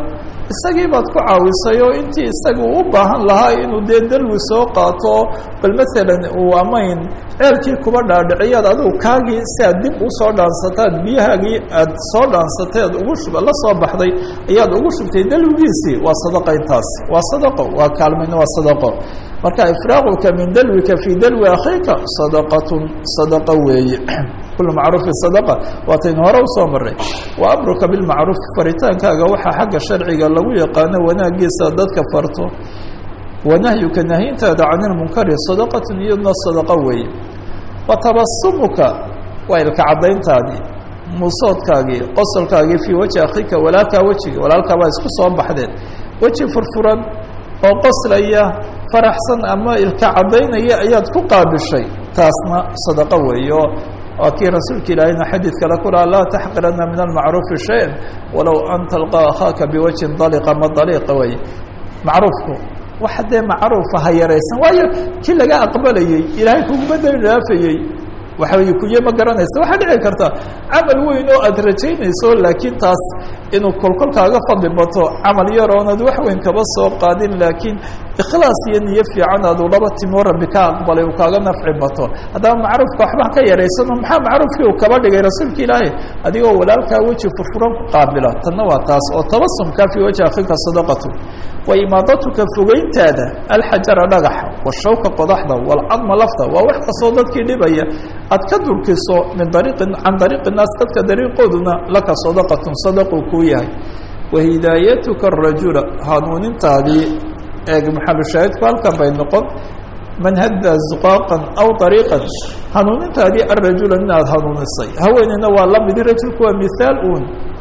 isagii baad ku caawisay oo intii isaga u baahan lahaa inuu dee dalwi soo qaato bal maalan uu amayn ceelkii kuba dhaadhiciyaad adigu kaagii si aad dib usoo dhaansataad biyahaagii aad soo dhaansateed ugu shub la soo baxday ayaad ugu shubtay dalwigiisii waa sadaqa intaas waa sadaqo waa kaalmayna waa sadaqo marka ifraaquka min dalwika fii dalwi akhiika sadaqatun sadaqa weeye kul macruufi sadaqa waataynu hore usoo maray wa amruka bilmacruuf faritaankaaga waxaa xagga sharciga lagu yaqaano wanaagiisa dadka farto wanahyuka nahyintaada can ilmunkari sadaqatun iyadna sadaqo weeye wa tabasumuka waa ilka caddayntaadii muusoodkaagii qosolkaagii fii wajhi akhiika walaalkaa wejiga walaalkaa baa isku soo baxdeen weji furfuran oo qoslaya faraxsan ama ilka caddaynaya ayaad ku qaabishay taasna sadaqo weeyo waa kii rasuulka ilaahayna xadiid kale ku laha laa taxqirana min almacruufi shay-an walow an talqaa akhaaka biwajhin daliqa ma daliiqa wey macruufku waxa dee macruufa ha yaraysan waayo kii laga aqbalayey ilaahay kuguma dali dhaafayey waxa wey kuye ma garanaysa waxaa dhici karta camal weyn oo aad rajaynayso laakiin taas inuu kolkolkaaga fadli bato camal yar oonad wax weyn kaba soo qaadin laakiin ikhlaas iyo niyo fiican aadu laba timo rabbi ka aqbalay uu kaaga nafci bato haddaba macruufka waxba ka yaraysano maxaa macruufkii uu kaba dhigay rasuulka ilaahi adigoo walaalkaa weji furfuran ku qaabila tanna waa taas oo tabasumka fii wajhi akhiika sadaqatu wa imaadatuka fogeyntaada alxajara dhagaxa washawka qodaxda walcadma lafta waa wax kastoo dadkii dhibaya aad ka durkiso min dariiqin can dariiqi naas dadka dariiqooduna laka sadaqatun sadaquu kuu yahay wa hidaayatuka arajula hanuunintaadii eeg maxalushaahidku halkan bay noqon man hadda zuqaaqan aw ariiqan hanuunintaadii arajula nin aad hanuunisay haweeneyna waa lamidi rajulku waa mithaal uun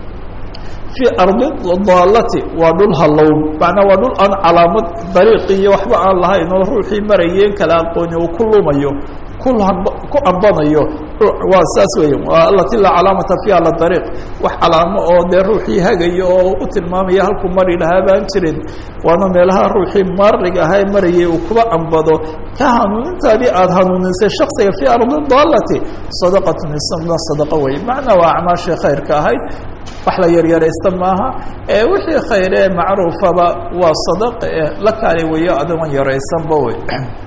fii ardi daalati waa dhul hallown macnaa waa dhul aan calaamad dariiqi iyo waxba aan lahayn oo ruuxii marayeen kala aqooni uu ku lumayo ku ambanayo waa saas weeye waa alati laa calaamata fiiha la dariiq wax calaamo oo dee ruuxii hagayo oo u tilmaamaya halkuu mari lahaa baan jirin waana meelaha ruuxii maariga ahaa marayay uu kuba ambado ka hanuunintaadii aada hanuunisay shaksiga fii ardi daalati sadaqatun isna sadaqa weye macnaa waa acmaashii khayrka ahayd wax la yaryaraysta maaha ee wixii khayre ee macruufaba waa sadaqa eh la kaali weeyo adigoon yaraysanba wey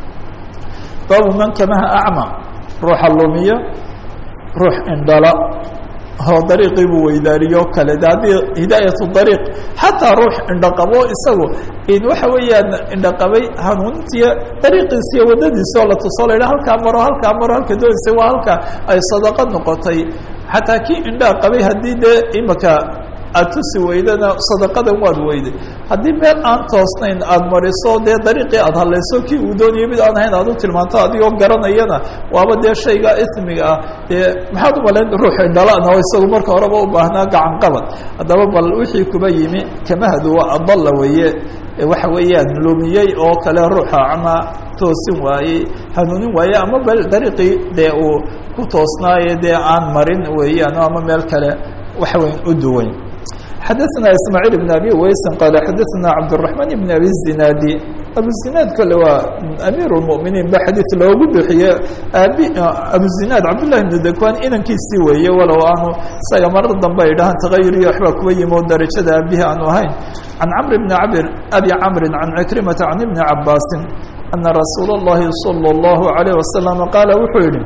baabu man kamaha acma ruuxa lumiya ruux indhala oo dariiqii buu weydaariyo kale de haddii hidaayat dariiq xataa ruux indhaqabo isagu in waxa weeyaan indhaqabay hanuunintiiyo dariiqiisiiyo waddadiisi oo la tuso la yidhaha halkaa maro halkaa maro halka doonaysa waa halka ay sadaqa noqotay xataa kii indhaa qabay haddii dee imika aad tusi weydana sadaqadan waad weyday haddii meel aan toosnayn aada mariso dee dariiqii aada hadlayso kii uu doonayay mid aan ahayn aad u tilmaanto adigoo garanayana waaba dee shayga ismiga ah dee maxaad umalayn ruux indhalana oo isagu marka horeba u baahnaa gacan qabad haddaba bal wixii kuba yimi kamahadu waa adalla weeye waxa weeyaan lumiyey oo kale ruuxa ama toosin waayey hanuunin waaye ama bal dariiqii dee uu ku toosnaaye dee aan marin weeyaan ama meel kale waxa weyn u duwan xadaثna ismaaعiil بn abi waysin qaala xadaثna cabdالرaحman بn abi الzinaadi abuzinaad kole waa amiir الmؤminiin ba xadiiث loogu bixiye aabi abuzinaad cabdالlahi بn dakwan inankiisii weeye walow aanu isaga marar dambe ay dhahaan tagayuriyo waxbaa kuwa yimi oo darajada aabihi aanu ahayn can camr bni abir abi camri can cikrimata can ibni cabaasin ana rasuul الlahi salى الlahu عalيه wasalam qaala wuxuu yihi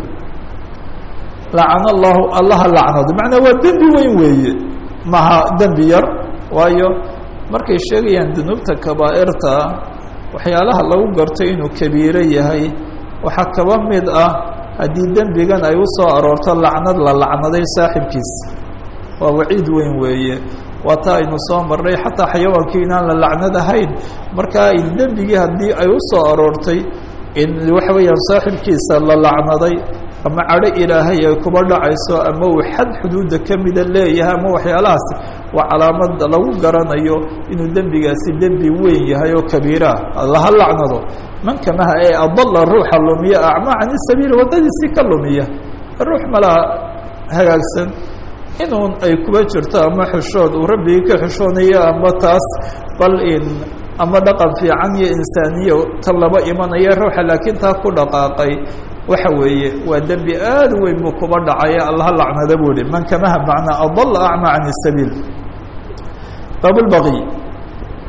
lacana allahu allaha lacnado macnaa waa dembi weyn weeye maha dembi yar waayo markay sheegayaan dunuubta kabaa'irta waxyaalaha lagu garto inuu kabiiro yahay waxaa kaba mid ah haddii dembigan ay u soo aroorto lacnad la lacnaday saaxibkiis waa waciid weyn weeye waa taa aynu soo marnay xataa xayawaankii inaan la lacnad ahayn markaa dembigii haddii ay u soo aroortay in waxa weeyaan saaxibkiisa la lacnaday ama cadho ilaahay ay kuba dhacayso ama uu xad xuduudda ka mida leeyahay ama waxyaalahaas waa calaamad lagu garanayo inuu dembigaasi dembi weyn yahay oo kabiiraah allaha lacnado man kamaha ee adalla ruuxa lumiya acmaa cani sabiil waddadiisii ka lumiya ruux malaa hagaagsan inuun ay kuba jirto ama xishood uu rabbigii ka xishoonayo ama taas bal in ama dhaqan fiican iyo insaaniya ta laba imanaya ruuxa laakiin taa ku dhaqaaqay waxa weeye waa dembi aad u weyn buu kuba dhacaya allaha lacnada buu ihi man kamaha macnaa adalla acma can sabiil baab lbaqi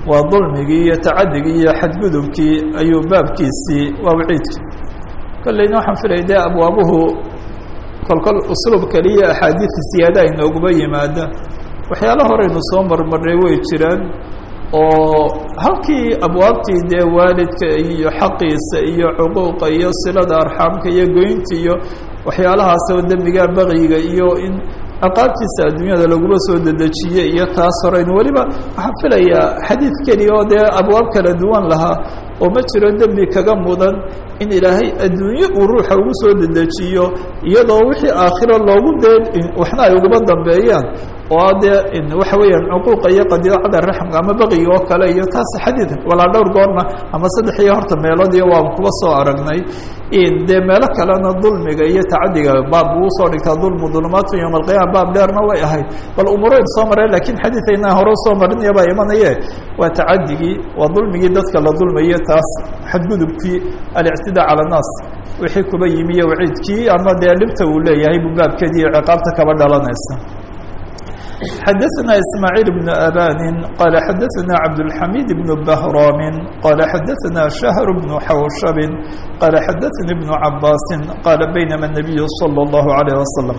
waa dulmigii iyo tacadigii iyo xadgudubkii ayuu baabkiisii waa waciidkii kolleyna waxaan filaya dee abwaabuhu kolkol usluub keliya axaadiid siyaada inooguma yimaada waxyaala horeynu soo marmarnay way jiraan oo halkii abwaabtii dee waalidka iyo xaqiisa iyo cuquuqa iyo silada arxaamka iyo goynta iyo waxyaalahaas oo dembiga baqiga iyo in ciqaabtiisa adduunyada laguma soo dedejiye iyo taas horeynu weliba waxaan filayaa xadiid keliya oo dee abwaab kala duwan lahaa oo ma jiro dembi kaga mudan in ilaahay adduunye uu ruuxa ugu soo dedejiyo iyadoo wixii aakhiro loogu dee waxna ay uguma dambeeyaan oo dee waxa weeyaan cuquuqa iyo qadiicada raxmka ama baqiga oo kale iyo taas xadiid walaa dhowr goorna ama saddex iyo horta meelood iyo waan kuba soo aragnay dee meelo kalena dulmiga iyo tacadiga baab uu soo dhigtaa dulmu dulumaatu yowma alqiyama baab dheerna way ahayd bal umureyn soo mareen lakiin xadiidayna hore usoo marinaya baa imanaye waa tacadigii waa dulmigii dadka la dulmaye taas xadgudubkii alictidaa cala annaas wixii kuba yimi iyo waciidkii ama dee dhibta uu leeyahay buu baabkeedii iyo ciqaabta kaba dhalanaysa xadaثna ismاعيل بن أbاn qال xadaثna cabdالحamid بن بهrاm qال xadaثna شhهر بن xawshب qال xadaثnي بن cabاs qال baynma النabiy صلى الlه عليه وsلم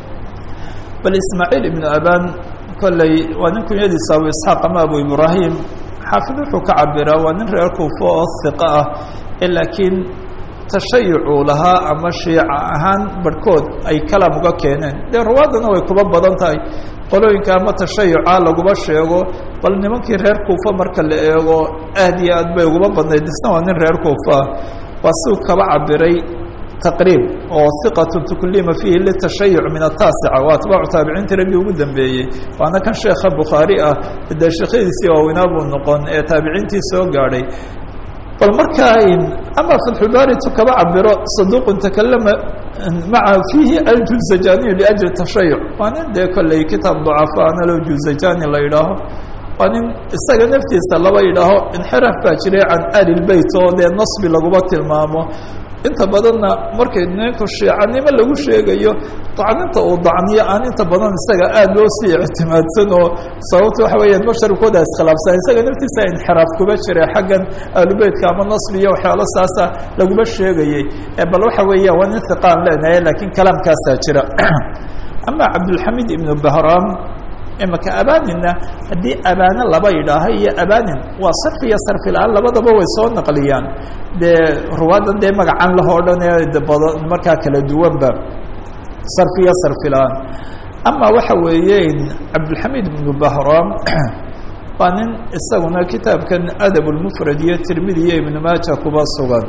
bal ismاعيل بن أbاn kolley waa nin kunyadiisa abu isxaaq ama abu ibrahim xaafid wuxuu ka cabiraa waa nin reer kuufo oo hiqo ah laakiin tashayucuu lahaa ama shiica ahaan barhkood ay kalam uga keeneen dee ruwaadana way kuba badan tahay qolooyinka ama tashayuca laguma sheego bal nimankii reer kuufa marka la eego aad iyo aad bay uguma badnayd isna waa nin reer kuufaah waa siuu kaba cabiray taqriib oo hiqatu tuklima fiihi litashayuc min ataasica waa atbaacu taabiciintii raggii ugu dambeeyey waana kan sheekha bukhaari ah dee sheekhadiisii waaweynaa buu noqon ee taabiciintii soo gaadhay bal markaa ama fatxulbaari tu kaba cabiro saduuqun takalama maa fiihi aljuzajaniyu liajli tashayuc waa nin dee kolley kitaab ducafaana lo juzajani la yidhaaho waa nin isaga naftiisa laba yidhaaho inxiraaf baa jiray can ali lbeyt oo dee nasbi laguma tilmaamo inta badanna markay ninku shiicanimo lagu sheegayo dacninta uu dacniyo aan inta badan isaga aada loo sii ictimaadsan oo sababta waxa weeyaan basharkooda iskhilaafsan isaga naftiisa inxiraaf kuba jira xaggan ahlubeytka ama nasbi iyo waxyaalo saasa laguma sheegayey bal waxa weeya waa nin hiqaan leenahay laakiin kalaamkaasaa jira ama cabdulxamid ibnu bahram imaka abaninna haddii abaane laba yidhaaho iyo abanin waa sarfi iyo sarfi la-aan labadaba way soo naqliyaan dee ruwaadan dee magacan lahoo dhan ee badan markaa kala duwanba sarfi iyo sarfi la-aan ama waxa weeye cabdulxamid ibnu bahram waa nin isaguna kitaabkan adab lmufrad iyo tirmidi iyo ibnu maaja kuba sugan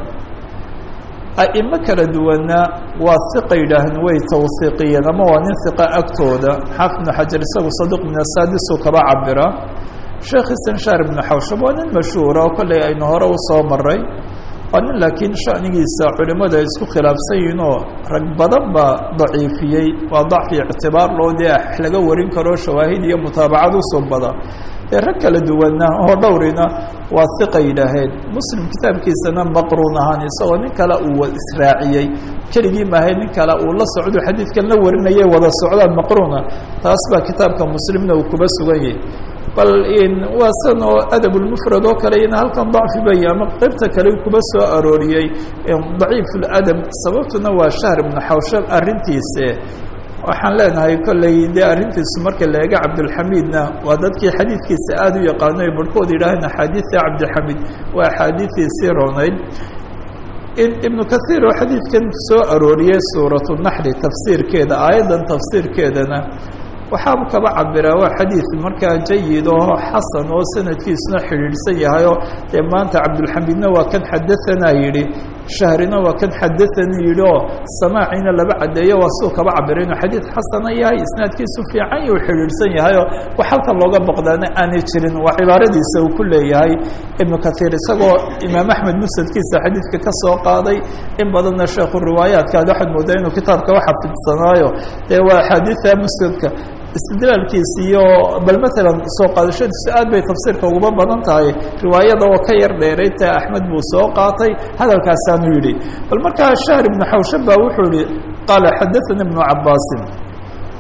a'imo kala duwanna waa hiqa yidhaahn way tawhiiqiyeen ama waa nin hiqa agtooda xaafid ibnu xajar isagu sadiq min asaadisu kaba cabira sheekh istanshaar ibnu xawshab waa nin mashhuura oo kolley aynu hore usoo maray waa nin laakiin shanigiisa culimadu ay isku khilaafsan yihiin oo rag badan baa daciifiyey waa dacfi ictibaar loo dee wax laga warin karo shawaahid iyo mutaabacad usubada ee rag kala duwanna oo dhowrina waa hiqa yidhaaheen muslim kitaabkiisana maqruun ahaan isagoo nin kale uu israaciyey keligii maahay nin kale uu la socdo xadiidkan la warinayay wada socdaan maqruuna taas baa kitaabka muslimna uu kuba sugan yahay bal waa san oo adab lmufrad oo kale ina halkan dacfi bay ama qeybta kale kuba soo arooriyey daciif ladab sababtuna waa shahr ibnu xawshab arrintiise waxaan leenahay kolley dee arrintiisu marka la eega cabdulxamiidna waa dadkii xadiidkiisa aada u yaqaano ay barhkood yidhaaheen axaadiida cabdilxamiid waa axaadiidiisii ronayd ibnu kaiir oo xadiidkan soo arooriyey suuratu naxli tafsiirkeeda aayaddan tafsiirkeedana waxaabu kaba cabiraa waa xadiid markaa jayid oo xasan oo sanadkiisuna xidhiidhsan yahayoo dee maanta cabdulxamiidna waa kan xadaanaa yidhi shahrina waa kan xadaanii yidhi oo samaaciina laba caddeeyo waa siduu kaba cabira inuu xadiid xasana yahay isnaadkiisu fiican yuu xidhiidhsan yahayoo wax halkan looga boqdaana aanay jirin waa cibaaradiisa uu ku leeyahay ibnu kaiir isagoo imaam axmed musnadkiisa xadiidka ka soo qaaday in badanna sheekhu riwaayaatkaad waxaad moodaa inuu kitaabka uxafidsanaayo dee waa axaadiida musnadka istidlaalkiisi iyo bal maalan soo qaadashadiisu aad bay tafsiirka uguma badan tahay riwaayada oo ka yar dheeray ta axmed buu soo qaatay hadalkaasaanu yidhi bal markaa shahr ibnu xawshab baa wuxuu yihi qaala xadaana ibnu cabaasin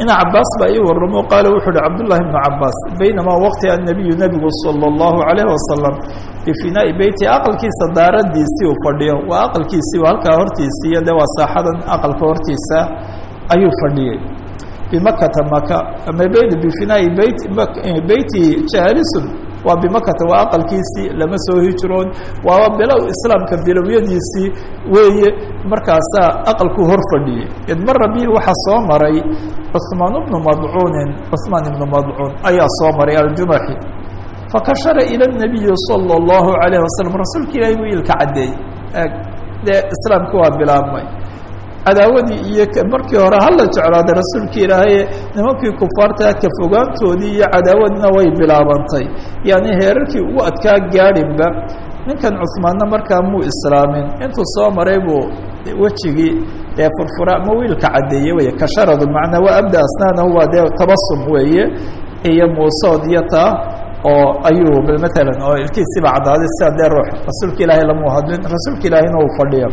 ina cabaas baa ii waramo qaala wuxuu uhi cabdullahi bnu cabaas baynamaa waqti annabiyu nebigu salى اllahu alayh wasalam bifinaa'i beyti aqalkiisa daaradiisii uu fadhiyo waa aqalkiisii halkaa hortiisii iyo de waa saaxadan aqalka hortiisa ayuu fadhiyey bimakata maka ama beyt bifinaa'i beyt beyti jaalisun waa bimakata waa aqalkiisii lama soo hijroon waaba bilow islaamka bilowyadiisii weeye markaasaa aqalkuu hor fadhiyey id mara bihi waxaa soo maray cuثmaan bnu madcuunin cuثmaan ibnu madcuun ayaa soo maray aljumaxi fakashara ilى الnabiyi salى الlahu عalayه wasalam rasuulka ilahi buu ilka caddeeyey dee islaamki waa bilaabmay cadaawadii iyo markii hore hala jeclaaday rasuulka ilaahay nimankii kufaarta ka fogaantoodii iyo cadaawadna way bilaabantay yani heerarkii ugu adkaa gaadhinba ninkan cuثmaanna markaa muu islaamin intuu soo maray buu wejigii ee furfura ama wiilka caddeeye wey kasharadu macnaa waa abda asnaanahu waa dee tabasum weeye iyo muusood iyo taa oo ayuu matalan oo ilkiisiiba caddaaday sidaa dee ruux rasuulka ilaahay lamuu hadlin rasuulka ilaahayna uu fadhiya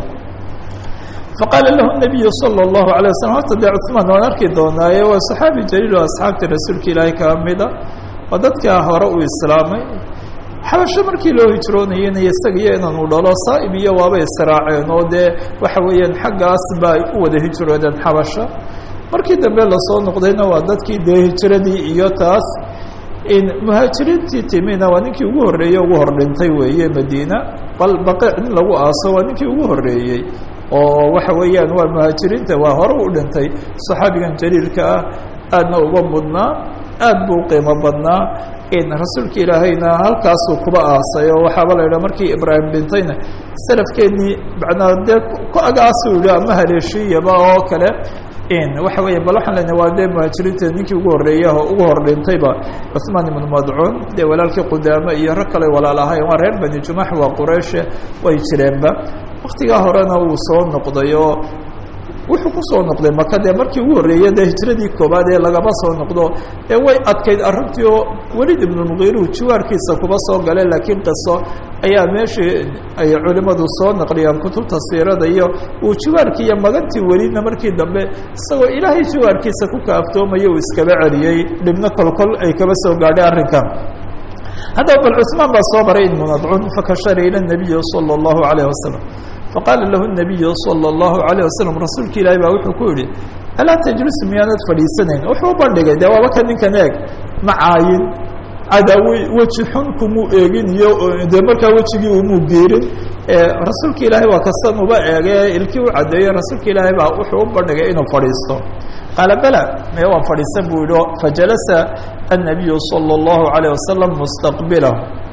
faqaala lahu nabiyu salى اllahu alيه waslm horta dee cuثmaan waan arki doonaaye waa saxaabi jaliil oo asxaabta rasuulka ilaahay kaa mida oo dadkaa hore uu islaamay xabasho markii loo hijroonayena isagiyo inanu dhalo saa'ib iyo waaba israaceen oo dee waxa weeyaan xaggaas ba ay u wada hijroodeen xabasho markii dambe lasoo noqdayna waa dadkii dee hijradii iyo taas in muhaajiriintii timina waa ninkii ugu horreeyey ugu hor dhintay weeye madiina bal baqiic nin lagu aaso waa ninkii ugu horreeyey oo waxa weeyaan waa muhaajiriinta waa hore u dhintay saxaabigan jaliilka ah aadna uga mudnaa aad buu qiimo badnaa in rasuulka ilaahayna halkaasuu kuba aasay oo waxaaba la yidhaha markii ibraahim dhintayna salafkeennii macnaa dee ku agaasuu yihi ama haleeshiiyaba oo kale in waxa weya bal waxaan lena waa dee muhaajiriinta ninkii ugu horreeya oo ugu hor dhintayba cuثmaan ibnu madcuun dee walaalkii qudaame iyo rag kale walaal ahayn waa reer bani jumax waa qurayshe way jireenba waktigaa horena wuu soo noqday oo wuxuu kusoo noqday maka dee markii ugu horreeyey dee hijradii koobaad ee lagama soo noqdo ee way adkayd arrintii oo welid ibnulmugiiru jiwaarkiisa kuba soo gale laakiin qiso ayaa meeshii ay culimmadu soo naqliyaan kutubta siirada iyo uu jiwaarkii iyo magantii welidna markii dambe isagoo ilaahay jiwaarkiisa ku kaaftoomaya uu iskaba celiyey dhibno kolkol ay kaba soo gaadhay arrinkan haddaba bal cuثmaan baa soo maray ibnu madcuun fakashara ila الnabiyi salى الlahu عalيه wasalam faqaala lahu الnabiyu salى الlahu عalيه wasalam rasuulka ilaahi baa wuxuu ku yihi alaa tajlisu miyaanad fadhiisanayn wuxuu u bandhigay dee waaba ka ninkan eeg ma caayin cadaawe weji xun kumuu eegin iyo dee markaa wejigii umuu geerin rasuulka ilaahay waa kastan uba eege ilkii u caddeeyey rasuulka ilaahay baa wuxuu u bandhigay inuu fadhiisto qaala bala mee waan fadhiisan buu yihi fajalasa الnabiyu salى الlahu عalيه wasalam mustaqbilahu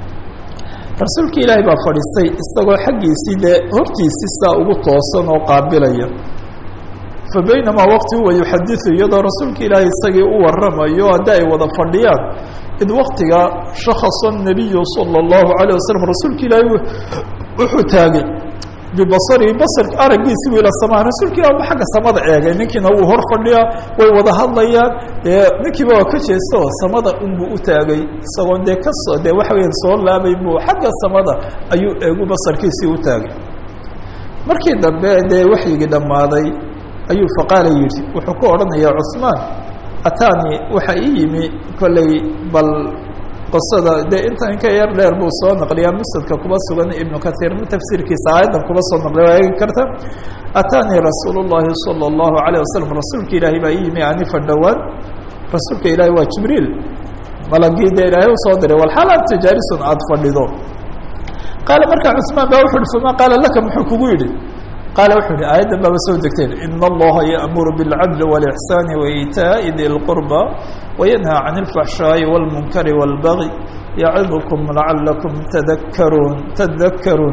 rasuulka ilaahay baa fadhiistay isagoo xaggiisii dee hortiisii saa ugu toosan oo qaabilaya fa baynamaa waqti huwa yuxadiثu iyadoo rasuulka ilaahay isagii u waramayo haddi ay wada fadhiyaan id waktiga shakasa الnabiyu salى الlahu عalيه wasalam rasuulka ilaahay wuxuu taagay bibasarihi basar araggiisi bu ila samaa rasuulka ilah ba xagga samada eegay ninkiina wuu hor fadhiyaa way wada hadlayaan dee ninkiiba waa ka jeesta oo samada unbuu u taagay isagoon dee kasoo dee waxa weya soo laabay buu xagga samada ayuu eegu basarkiisii u taagay markii dambe dee waxyigii dhammaaday ayuu faqaala yidhi wuxuu ku odhanayaa cuثmaan ataani waxa ii yimi kolley bal qisada dee inta inka yar dheer buu soo naqliyaa musadka kuba sugan ibnu kaiir min tafsiirkiisa aayaddan kuba soo naqliya waa eegi karta ataanii rasuul الlahi salى الlahu عalيه wasalam rasuulka ilaahay baa ii yimi anifa dhowaan rasuulka ilaahay waa jibriil malagii dee ilaahay usoo diray walxaal anta jaalisun aada fadhido qaala markaa cuثmaan ba wuxu uhi fama qaala laka muxuu kugu yidhi qaala wuxuu yihi aayaddan baaba soo degteen in allaha yaأmuru bاlcadl wاlإxsaan waitaaءi di اlqurba wayanhaa can اlfaxshaaءi wاlmunkari wاlbagi yacidkum lacalakum tadakaruun tadakaruun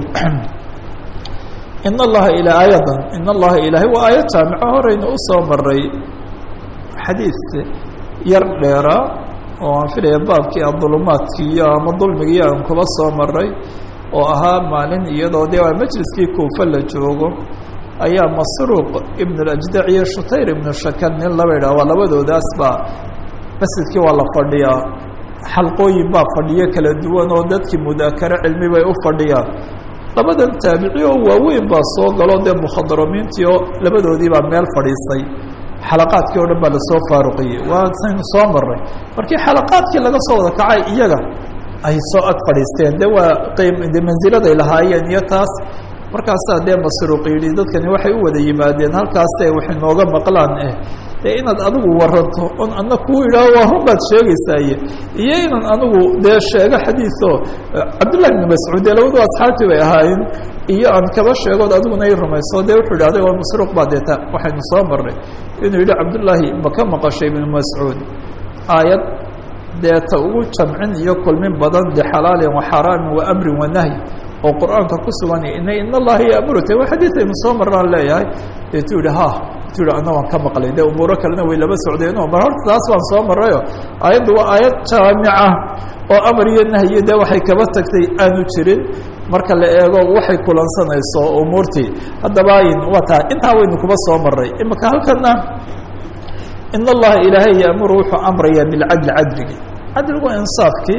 in allaha ilaa aayadan in allaha ilaahay waa aayad jaamico horeyna usoo maray xadiid yar dheera oo aan filaya baabkii adulumaadkii iyo ama dulmigii aan kuba soo maray oo ahaa maalin iyadoo dee waa majliskii kuufa la joogo ayaa masruuq ibn اlajdac iyo shutayr ibnu shakan nin laba idhah waa labadoodaas baa masjidkii waa la fadhiyaa xalqooyin baa fadhiyo kala duwan oo dadkii mudaakaro cilmi bay u fadhiyaan labadan taabici oo waaweyn baa soo galo dee mukhadaramiintii oo labadoodii baa meel fadhiistay xalaqaadkii o dhan baa lasoo faaruqiyey waa saynu soo maray markii xalaqaadkii laga soo wada kacay iyaga ay soo ag fadhiisteen de waa qm de manziladay lahaayeen iyo taas markaasaa dee masruuq yidhi dadkani waxay u wada yimaadeen halkaase waxay nooga maqlaan eh dee inaad adigu waranto on ana kuu idhaaho waa run baad sheegaysaaye iyo inaan anigu dee sheego xadiiso cabdullahi bni mascuud dee labadu asxaabtii bay ahaayeen iyo aan kaba sheegood adiguna i rumayso dee wuxuu yidhi adiga masruuq baa deeta waxaynu soo marray inuu yidhi cabdullaahi ma ka maqashay ibnu mascuud aayad dee ta ugu jamcin iyo kulmin badan bixalaalin waxaraamin wa amrin wanahyi oo qur'aanka ku sugan in in allaha yaamurute waa xadiid aynu soo marnaan leeyahay deetuu yihi ha tu yihi ana waan ka maqlay dee umuuro kalena way laba socdeeno mar horta taas waan soo marayo aayaddu waa aayad jaamica oo amar iyo nahyi dee waxay kaba tagtay aanu jirin marka la eego waxay kulansanayso umuurtii haddaba waa taa intaa waynu kuba soo maray imika halkana in allaha ilaahay yaamuru wuxuu amraya bilcadli cadligi cadligu insaafkii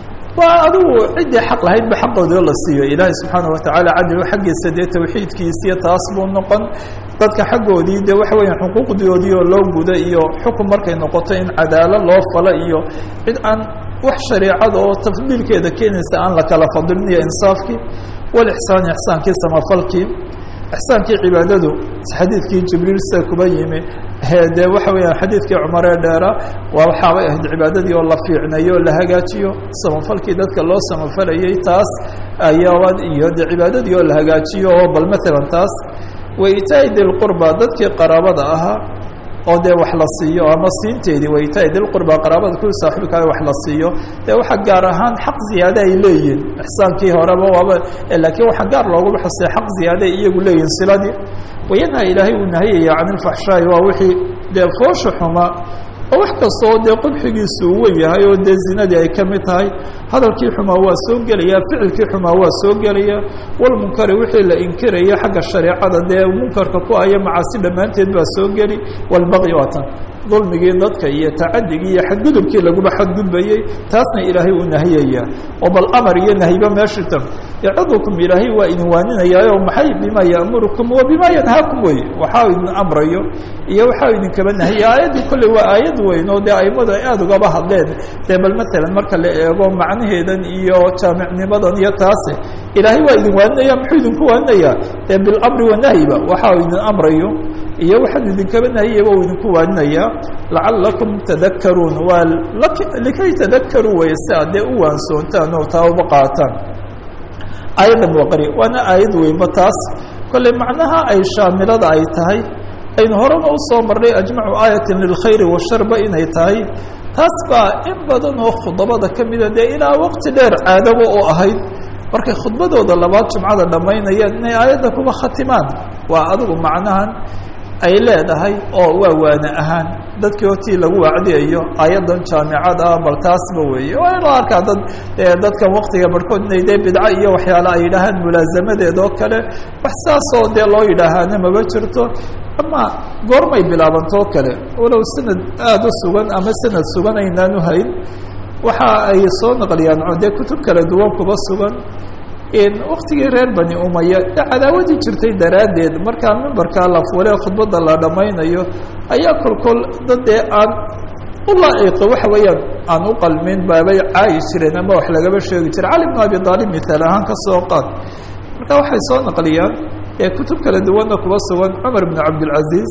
waa adigu ciddii xaq lahaydba xaqoodii la siiyo ilaahay subxaana watacaala cadligu xaggiisa dee tawxiidkiisiyo taas buu noqon dadka xaggoodii dee waxa weya xuquuqdoodii oo loo guda iyo xukun markay noqoto in cadaalo loo falo iyo cid aan wax shareicada oo tafdiilkeeda keenaysa aan la kala fadilin iyo insaafkii walixsaani ixsaankii samafalkii ixsaankii cibaadadu xadiidkii jibriil sida kuba yimi dee waxa weeyaan xadiidkii cumaree dheera waa waxaabay ahayd cibaadadii oo la fiicnayo o la hagaajiyo samafalkii dadka loo samafalayay taas ayaaba iyo de cibaadadii oo la hagaajiyo oo bal maalan taas waitaai dilqurba dadkii qaraabada ahaa oo dee wax la siiyo ama siinteedii waitaai dilqurba qaraabada ku saaxiibkaa wax la siiyo dee waxa gaar ahaan xaq ziyaade ay leeyihin ixsaankii horeba waaba laakiin waxaa gaar looguba xusay xaq ziyaade ay iyagu leeyihin siladii wayanha ilaahay uu nahiyaya can ilfaxshaa'i waa wixii dee foosha xuma oo wax kastoo dee qubxigiisu uu wen yahay oo dee zinadii ay ka mid tahay hadalkii xumaa waa soo gelaya ficilkii xumaa waa soo gelaya walmunkari wixii la inkiraya xagga shareecada dee munkarka ku aya macaasi dhammaanteed baa soo geli walbaqyi waa tan dulmigii dadka iyo tacadigii iyo xadgudubkii laguba xadgudbayey taasna ilaahay uu nahiyaya oo bal amar iyo nahyiba meeshita yacidukum ilaahay waa idin waaninayaayo maxay bima ya'murukum wa bima yanhaakum wey waxaa idin amrayo iyo waxaa idinkaba nahiya aayaddii kolley waa aayad weyn oo dee aimadu ay aada ugaba hadleen dee bal maalan marka la eego macnaheedan iyo jaamicnimadan iyo taase ilaahay waa idin waaninaya muxuu idinku waaninaya dee bilamri wanahyiba waxaa idin amrayo iyo waxaan idinkaba nahiyaba uu idinku waaninaya lacalakum tadakaruun waa likay tadakaruu wey si aad dee u waansoontaan oo taa uba qaataan aayaddan waa qari waana aayad weynba taas kolley macnaha ay shaamilada ay tahay aynu horena usoo marnay ajmacu aayatin lilkhayri washarba inay tahay taas baa in badan oo khudabada ka mida dee ilaa waqti dheer caadaba oo ahayd markay khudbadooda labaad jumcada dhammaynayaan inay aayadda kuba khatimaan waa adigu macnahan ay leedahay oo waa waane ahaan dadkii hortii lagu wacdiyayo ayadan jaamicad ah bal taasba weeye waa inoo arkaa dad dadkan waktiga barhkood inay dee bidco iyo waxyaala ay yidhaahaan mulaasamadeed oo kale wax saasoo dee loo yidhaahaana maba jirto ama goormay bilaabantoo kale walow sanad aada u sugan ama sanad sugan aynaanu hayn waxa ay soo naqliyaan dee kutub kala duwan kuba sugan waktigii reer bani umaya de cadaawadii jirtay daraaddeed markaa mimbarkaa la fuule khudbadda la dhammaynayo ayaa kolkol dad dee aan u laaciqi waxa weeyaan aan u qalmin baabay caayi jireen ama wax lagaba sheegi jira cali bn abi aalib mihaal ahaan ka soo qaad marka waxay soo naqliyaan ee kutub kala duwanna kuba sugan cumar bn cabdilcaziiz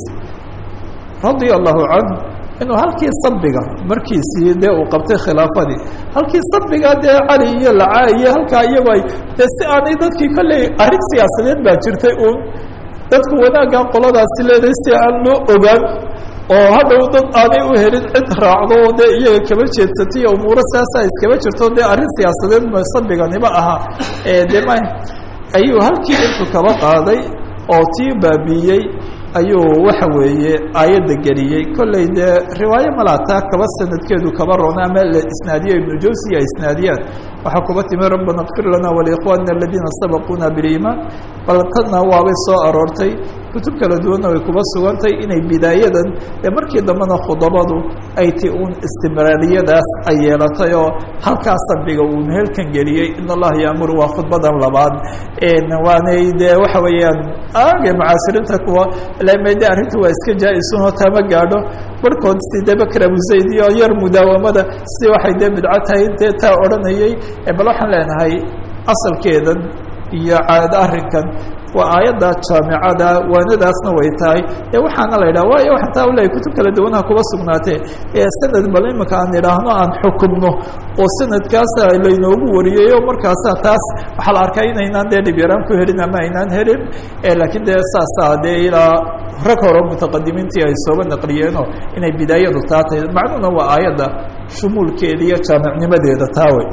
radia allahu canhu inuu halkii sabiga markiisii dee uu qabtay khilaafadii halkii sabiga dee cali iyo lacaa iyo halkaa iyago ay dee si aanay dadkii kolley arrin siyaasadeed baa jirtay uun dadku wanaaggan qoladaasi leedahay si aan loo ogaan oo hadhow dad aanay u helin cid raacdo oo dee iyaga kaba jeedsatay iyo umuuro saasa iskaba jirto dee arrin siyaasadeed ma sabiganiba aha de ma ayuu halkii intuu kaba qaaday oo tii baabiiyey ayuu waxa weeye aayadda geliyey kolley dee riwaayo malaataa kaba sanadkeedu kaba roona ama la isnaadiyo ibnu jawsi ay isnaadiyaan waxaa kuba timi rabbana kfir lana walikhwanina aladiina sabaquuna biliimaan bal tadna waabay soo aroortay kutub kala duwanna way kuba sugantay inay bidaayadan ee markii dambena khudabadu ay ti uun istimraariyadaas ay yeelatay oo halkaas dambiga uu meelkan geliyey in allaha yaamuru waa khudbadan labaad waanay dee waxa weeyaan aage mucaasiriinta kuwa lamede arrinta waa iska jaa-isunoo tama gaadho barhkood si dee bakr abu zayd iyo yar mudaawamada si waxay dee bidco tahay intee taa odhanayey bal waxaan leenahay asalkeedan iyo caad arrinkan waa aayadda jaamicada waanadaasna way tahay ee waxaana la yidhaha waayo waxaan taa ulehay kutub kala duwanaha kuba sugnaatee ee sanad bal imika aan idhaahno aan xukumno oo sanadkaasa laynoogu wariyey o markaasa taas waxaa la arkaa inaynaan dee dhib yaraan ku helin ama aynaan helin laakiin dee saasaa dee ilaa rag hore mutaqadimiintii ay sooba naqliyeenoo inay bidaayadu taa tahay macnuhuna waa aayadda shumuulkeeda iyo jaamicnimadeeda taa wey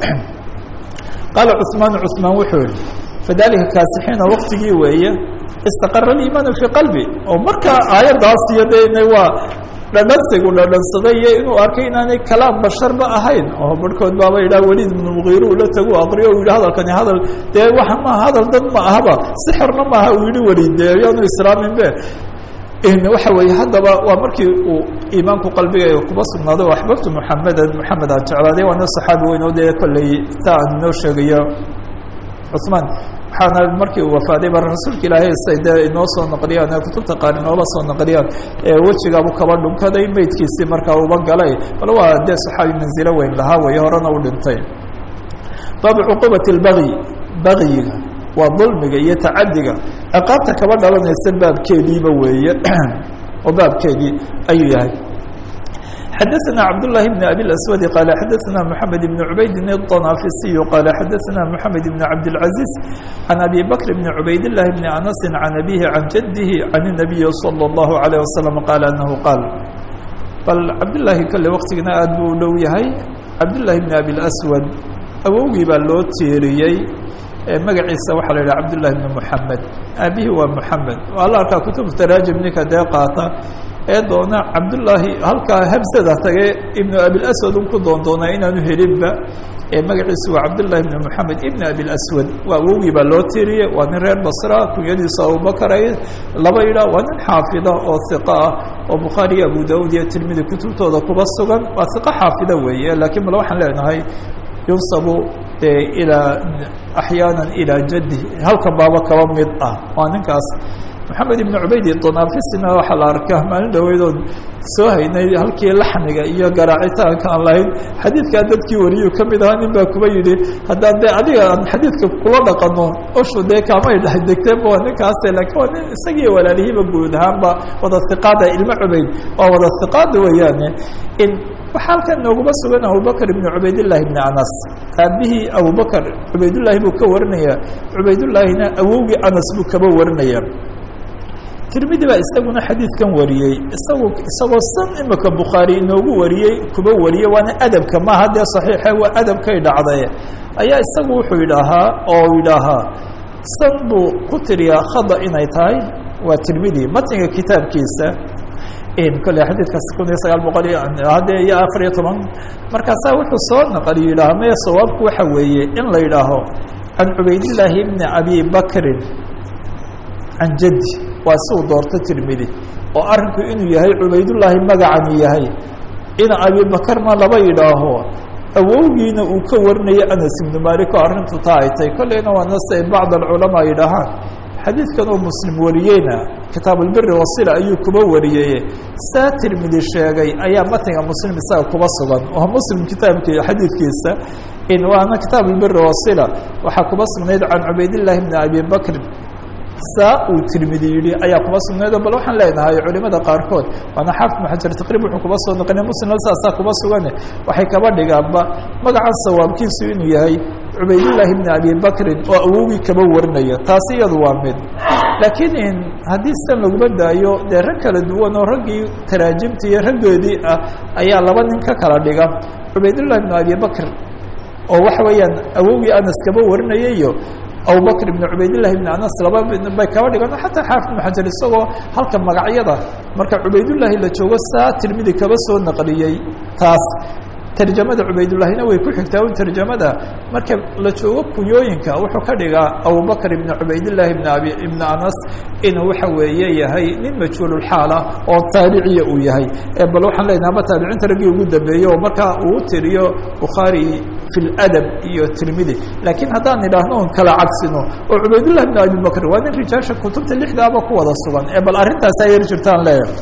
qaala cثmaan cثmaan wuxuu yihi fadalika kaasixiina waktigii weeye istaqara aliimaanu fii qalbi oo markaa aayaddaas iyo de waa dhadhansigu dhadhansaday iyo inuu arkay inaanay kalaam basharba ahayn oo barhkood baaba yidhaha weliid ibnu mugiire ula tagu aqriyo u yidhi hadalkani hadal dee waxa ma hadal dad ma ahaba sixirna maaha uu yihi weliid dee yaanu islaaminbe waxa weeye haddaba waa markii uu iimaanku qalbigayga kuba sugnaaday o axbabtu muxamedan moxamed aan jeclaaday waana saxaabi weyn oo dee kolley ta aan inoo sheegayo cusmaan waxaana markii uu wafaaday ba rasuulka ilaahay say dee inoo soo naqliyaan ee kutubta qaar inoola soo naqliyaan ee wejigaabu kaba dhunkaday meydkiisii markaa uba galay bal waa dee saxaabi manzilo weyn lahaa weeye horena u dhintay baabu cuquubati اlbagyi bagyiga waa dulmiga iyo tacadiga ciqaabta kaba dhalanaysa baabkeediiba weeye oo baabkeedii ayuu yahay xadaثna cabdاللahi بن abi الأswad qال xadaثna mحamed بن عubayd الطنافisiي qال xadaثna mحamed بن cabdالعaزيز عan abi bكر بن عubayd اللahi بن أنس عan أbيه عan jadه عan النabiي صلى الlaه عليه وسلم qال أنه qاal bal cabdالlahi kale waktigana aad buu u dhow yahay cabdالlahi بن abi الأswad awowgii baa loo tiiriyey magaciisa waxaa la yidhaha cabdالlahi بن محamed aabihii waa محamed waa la arkaa kutub taraajim ninka dee qaata ee doona cabdullaahi halkaa habsada tage ibnu abilaswad un ku doondoonaa inaanu helinba ee magaciisu waa cabdullahi ibnu moxamed ibn abilaswad waa awowgii baa loo tiiriyey waa nin reer basra kunyadiisu abubakar ay laba yidhaah waa nin xaafida oo hiqa ah oo bukhaari iyo abu daud iyo tirmidi kutubtooda kuba sugan waa hiqo xaafida weeye laakiin bal waxaan leenahay yunsabu ilaa axyaana ilaa jaddi halkan baaba kaba mid ah waa ninkaas maxamed ibn cubayd donafisina waxaa la arkaa maalin dhaweydood soo haynay halkii laxmiga iyo garaacitaanka aan lahayn xadiidkaa dadkii wariyuu ka mid ahaa nin baa kuba yidhi haddaan dee adiga aan xadiidka kula dhaqano oshu dee kaamay dhex degteenba waa ninkaase laakiin waa nin isagiiyo walaalihiiba guud ahaanba wada hiqaada ilmo cubayd waa wada hiqaada weeyaane in waxaa halkan nooguma sugan abubakr ibn cubaydillahi ibni anas aabihii abubakr cubaydullaahi buu ka warinaya cubaydullaahina awowgii anas buu kaba warinaya tirmidi baa isaguna xadiidkan wariyey isagu isagoo san imika bukhaari inoogu wariyey kuba wariyey waana adabka maaha dee saxiixe waa adabkay dhacday ayaa isagu wuxuu yidhaahaa oo yidhaahaa san buu ku tiriyaa khada inay tahay waa tirmidi matniga kitaabkiisa kole xadiidkaas kun iyo sagaal boqol iyo haddee iyo afar iyo toban markaasaa wuxuu soo naqliyo yidhaha maya sawaabku waxa weeye in la yidhaaho can cubaydillaahi bni abi bakrin can jaddi waa si uu doorto tirmidi oo arrinku inuu yahay cubaydullaahi magacani yahay ina abibakarna laba yidhaaho awowgiina uu ka warinayo anas ibnu malik oo arrintu taa ay tahay kolleyna waa nase bacd alculamaa yidhaahaan xadiidkan oo muslim wariyeyna kitaab albiri wasila ayuu kuba wariyey saa tirmidi sheegay ayaa matniga muslim isaga kuba sugan oo muslim kitaabkii xadiidkiisa in waana kitaab albiri wasila waxaa kuba sugnayd can cubaydillahi bni abi bakrin saa uu tirmidi yidhi ayaa kuba sugnayd bal waxaan leenahay culimada qaarkood waana xaafid maxajar taqrib wuxuu kuba soo naqliya muslimna saasaa kuba sugane waxay kaba dhigaanba magacan sawaabkiisu inuu yahay cubaydullaahi bni abi bakrin oo awowgii kaba warinaya taasi iyadu waa mid laakiin haddii sidan laguma daayo dee rag kala duwan oo raggii taraajimta iyo raggoodii ah ayaa laba nin ka kala dhiga cubaydullahi bni abi bakr oo waxa weeyaan awowgii anas kaba warinaya iyo abubakr ibn cubaydillahi ibn anas laba bay kaba dhigan xataa xaafid ibn xajar isagoo halka magacyada marka cubaydullaahi la joogo saa tirmidi kaba soo naqliyey taas tarjamada cubaydullahina way ku xigtaa un tarjamada marka la joogo kunyooyinka wuxuu ka dhigaa abubakr ibn cubaydillahi ibn abi ibn anas inuu waxa weeye yahay nin majhuululxaala oo taabiciya uu yahay bal waxaan leenaha ama taabiciinta raggii ugu dambeeyey oo markaa uu tiriyo bukhaari fi ladab iyo tirmidi laakiin haddaan idhaahno on kala cagsino oo cubaydullah ibn abi bakr waa nin rijaasha kutubta lixdaaba ku wada sugan ee bal arrintaas ayar jirtaan leeyahay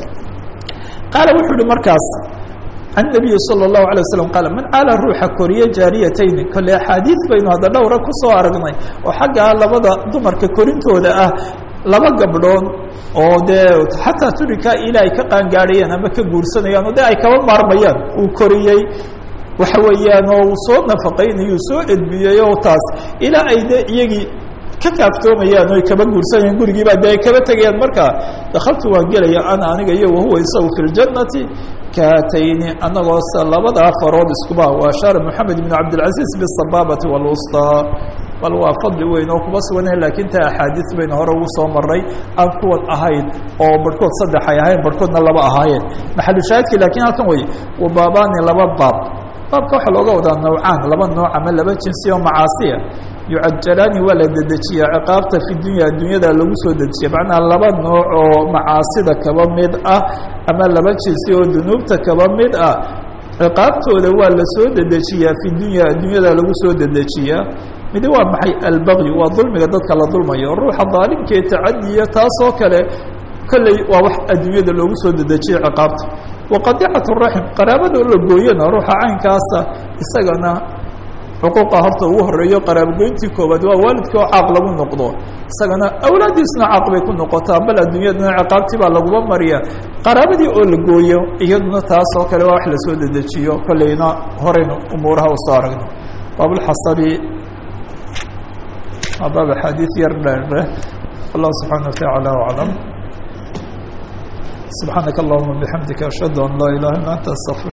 qaala wuxuu ihi markaas can nabiyi salى الlahu alيه waslm qaala man caala ruuxa koriye jaariyatayni kole axaadiid baynu hadda dhowra kusoo aragnay oo xaggaa labada dumarka korintooda ah laba gabdhood oo dee xataa turika ila ay ka qaangaadhayaan ama ka guursanayaan oo de ay kaba maarmayaan uu koriyey waxa weeyaan oo uu soo nafaqaynayo uu soo edbiyey oo taas ilaa ay de iyagii ka kaaftoomayaan o ay kaba guursanayaan gurigiiba de ay kaba tegayaan marka dakaltu waan gelaya ana aniga iyo wahuwa isagu fi ljannati kaatayni anagoo se labadaa farood iskuba waa shaar moxamed ibn cabdilcaziz bisabaabati wاlwusطى bal waa fadli weyn oo kuma suganah lakin ta axaadiis baynu hore ugu soo maray aan kuwan ahayn oo barhkood saddex ay ahayn barhkoodna laba ahaayeen maxalushaahidki lakin halkan wey wabaabani laba baab baabka waxaa looga wadaa nawcaan laba nooc ama laba jinsi oo macaasiya yucajalaani waa la dedejiyaa ciqaabta fi dunya addunyada lagu soo dedejiya macnaha laba nooc oo macaasida kaba mid ah ama laba jinsi oo dunuubta kaba mid ah ciqaabtooda waa la soo dedejiyaa fi dunya addunyada lagu soo dedejiyaa midi waa maxay albagyi waa dulmiga dadka la dulmayo ruuxa daalimkee tacadiya taasoo kale kolley waa wax adduunyada loogu soo dedejiyay ciqaabta waqadicat raxim qaraabada la gooyana ruuxa caynkaasa isagana xuquuqa horta ugu horeeyo qaraabogoyntii koobaad waa waalidkii oo caaq lagu noqdo isagana awlaadiisna caaq bay ku noqotaa bal adduunyadana ciqaabtii baa laguba mariya qaraabadii oo la gooyo iyaduna taas oo kale waa wax lasoo dedejiyo kolleyna horeynu umuuraha usoo aragno baabulxasabi waa baab axaadiis yar dheerdhe allah subxaana watacaala aclam subxaanaka allahuma bixamdika ashhadu an laa ilaha illa anta astaqfir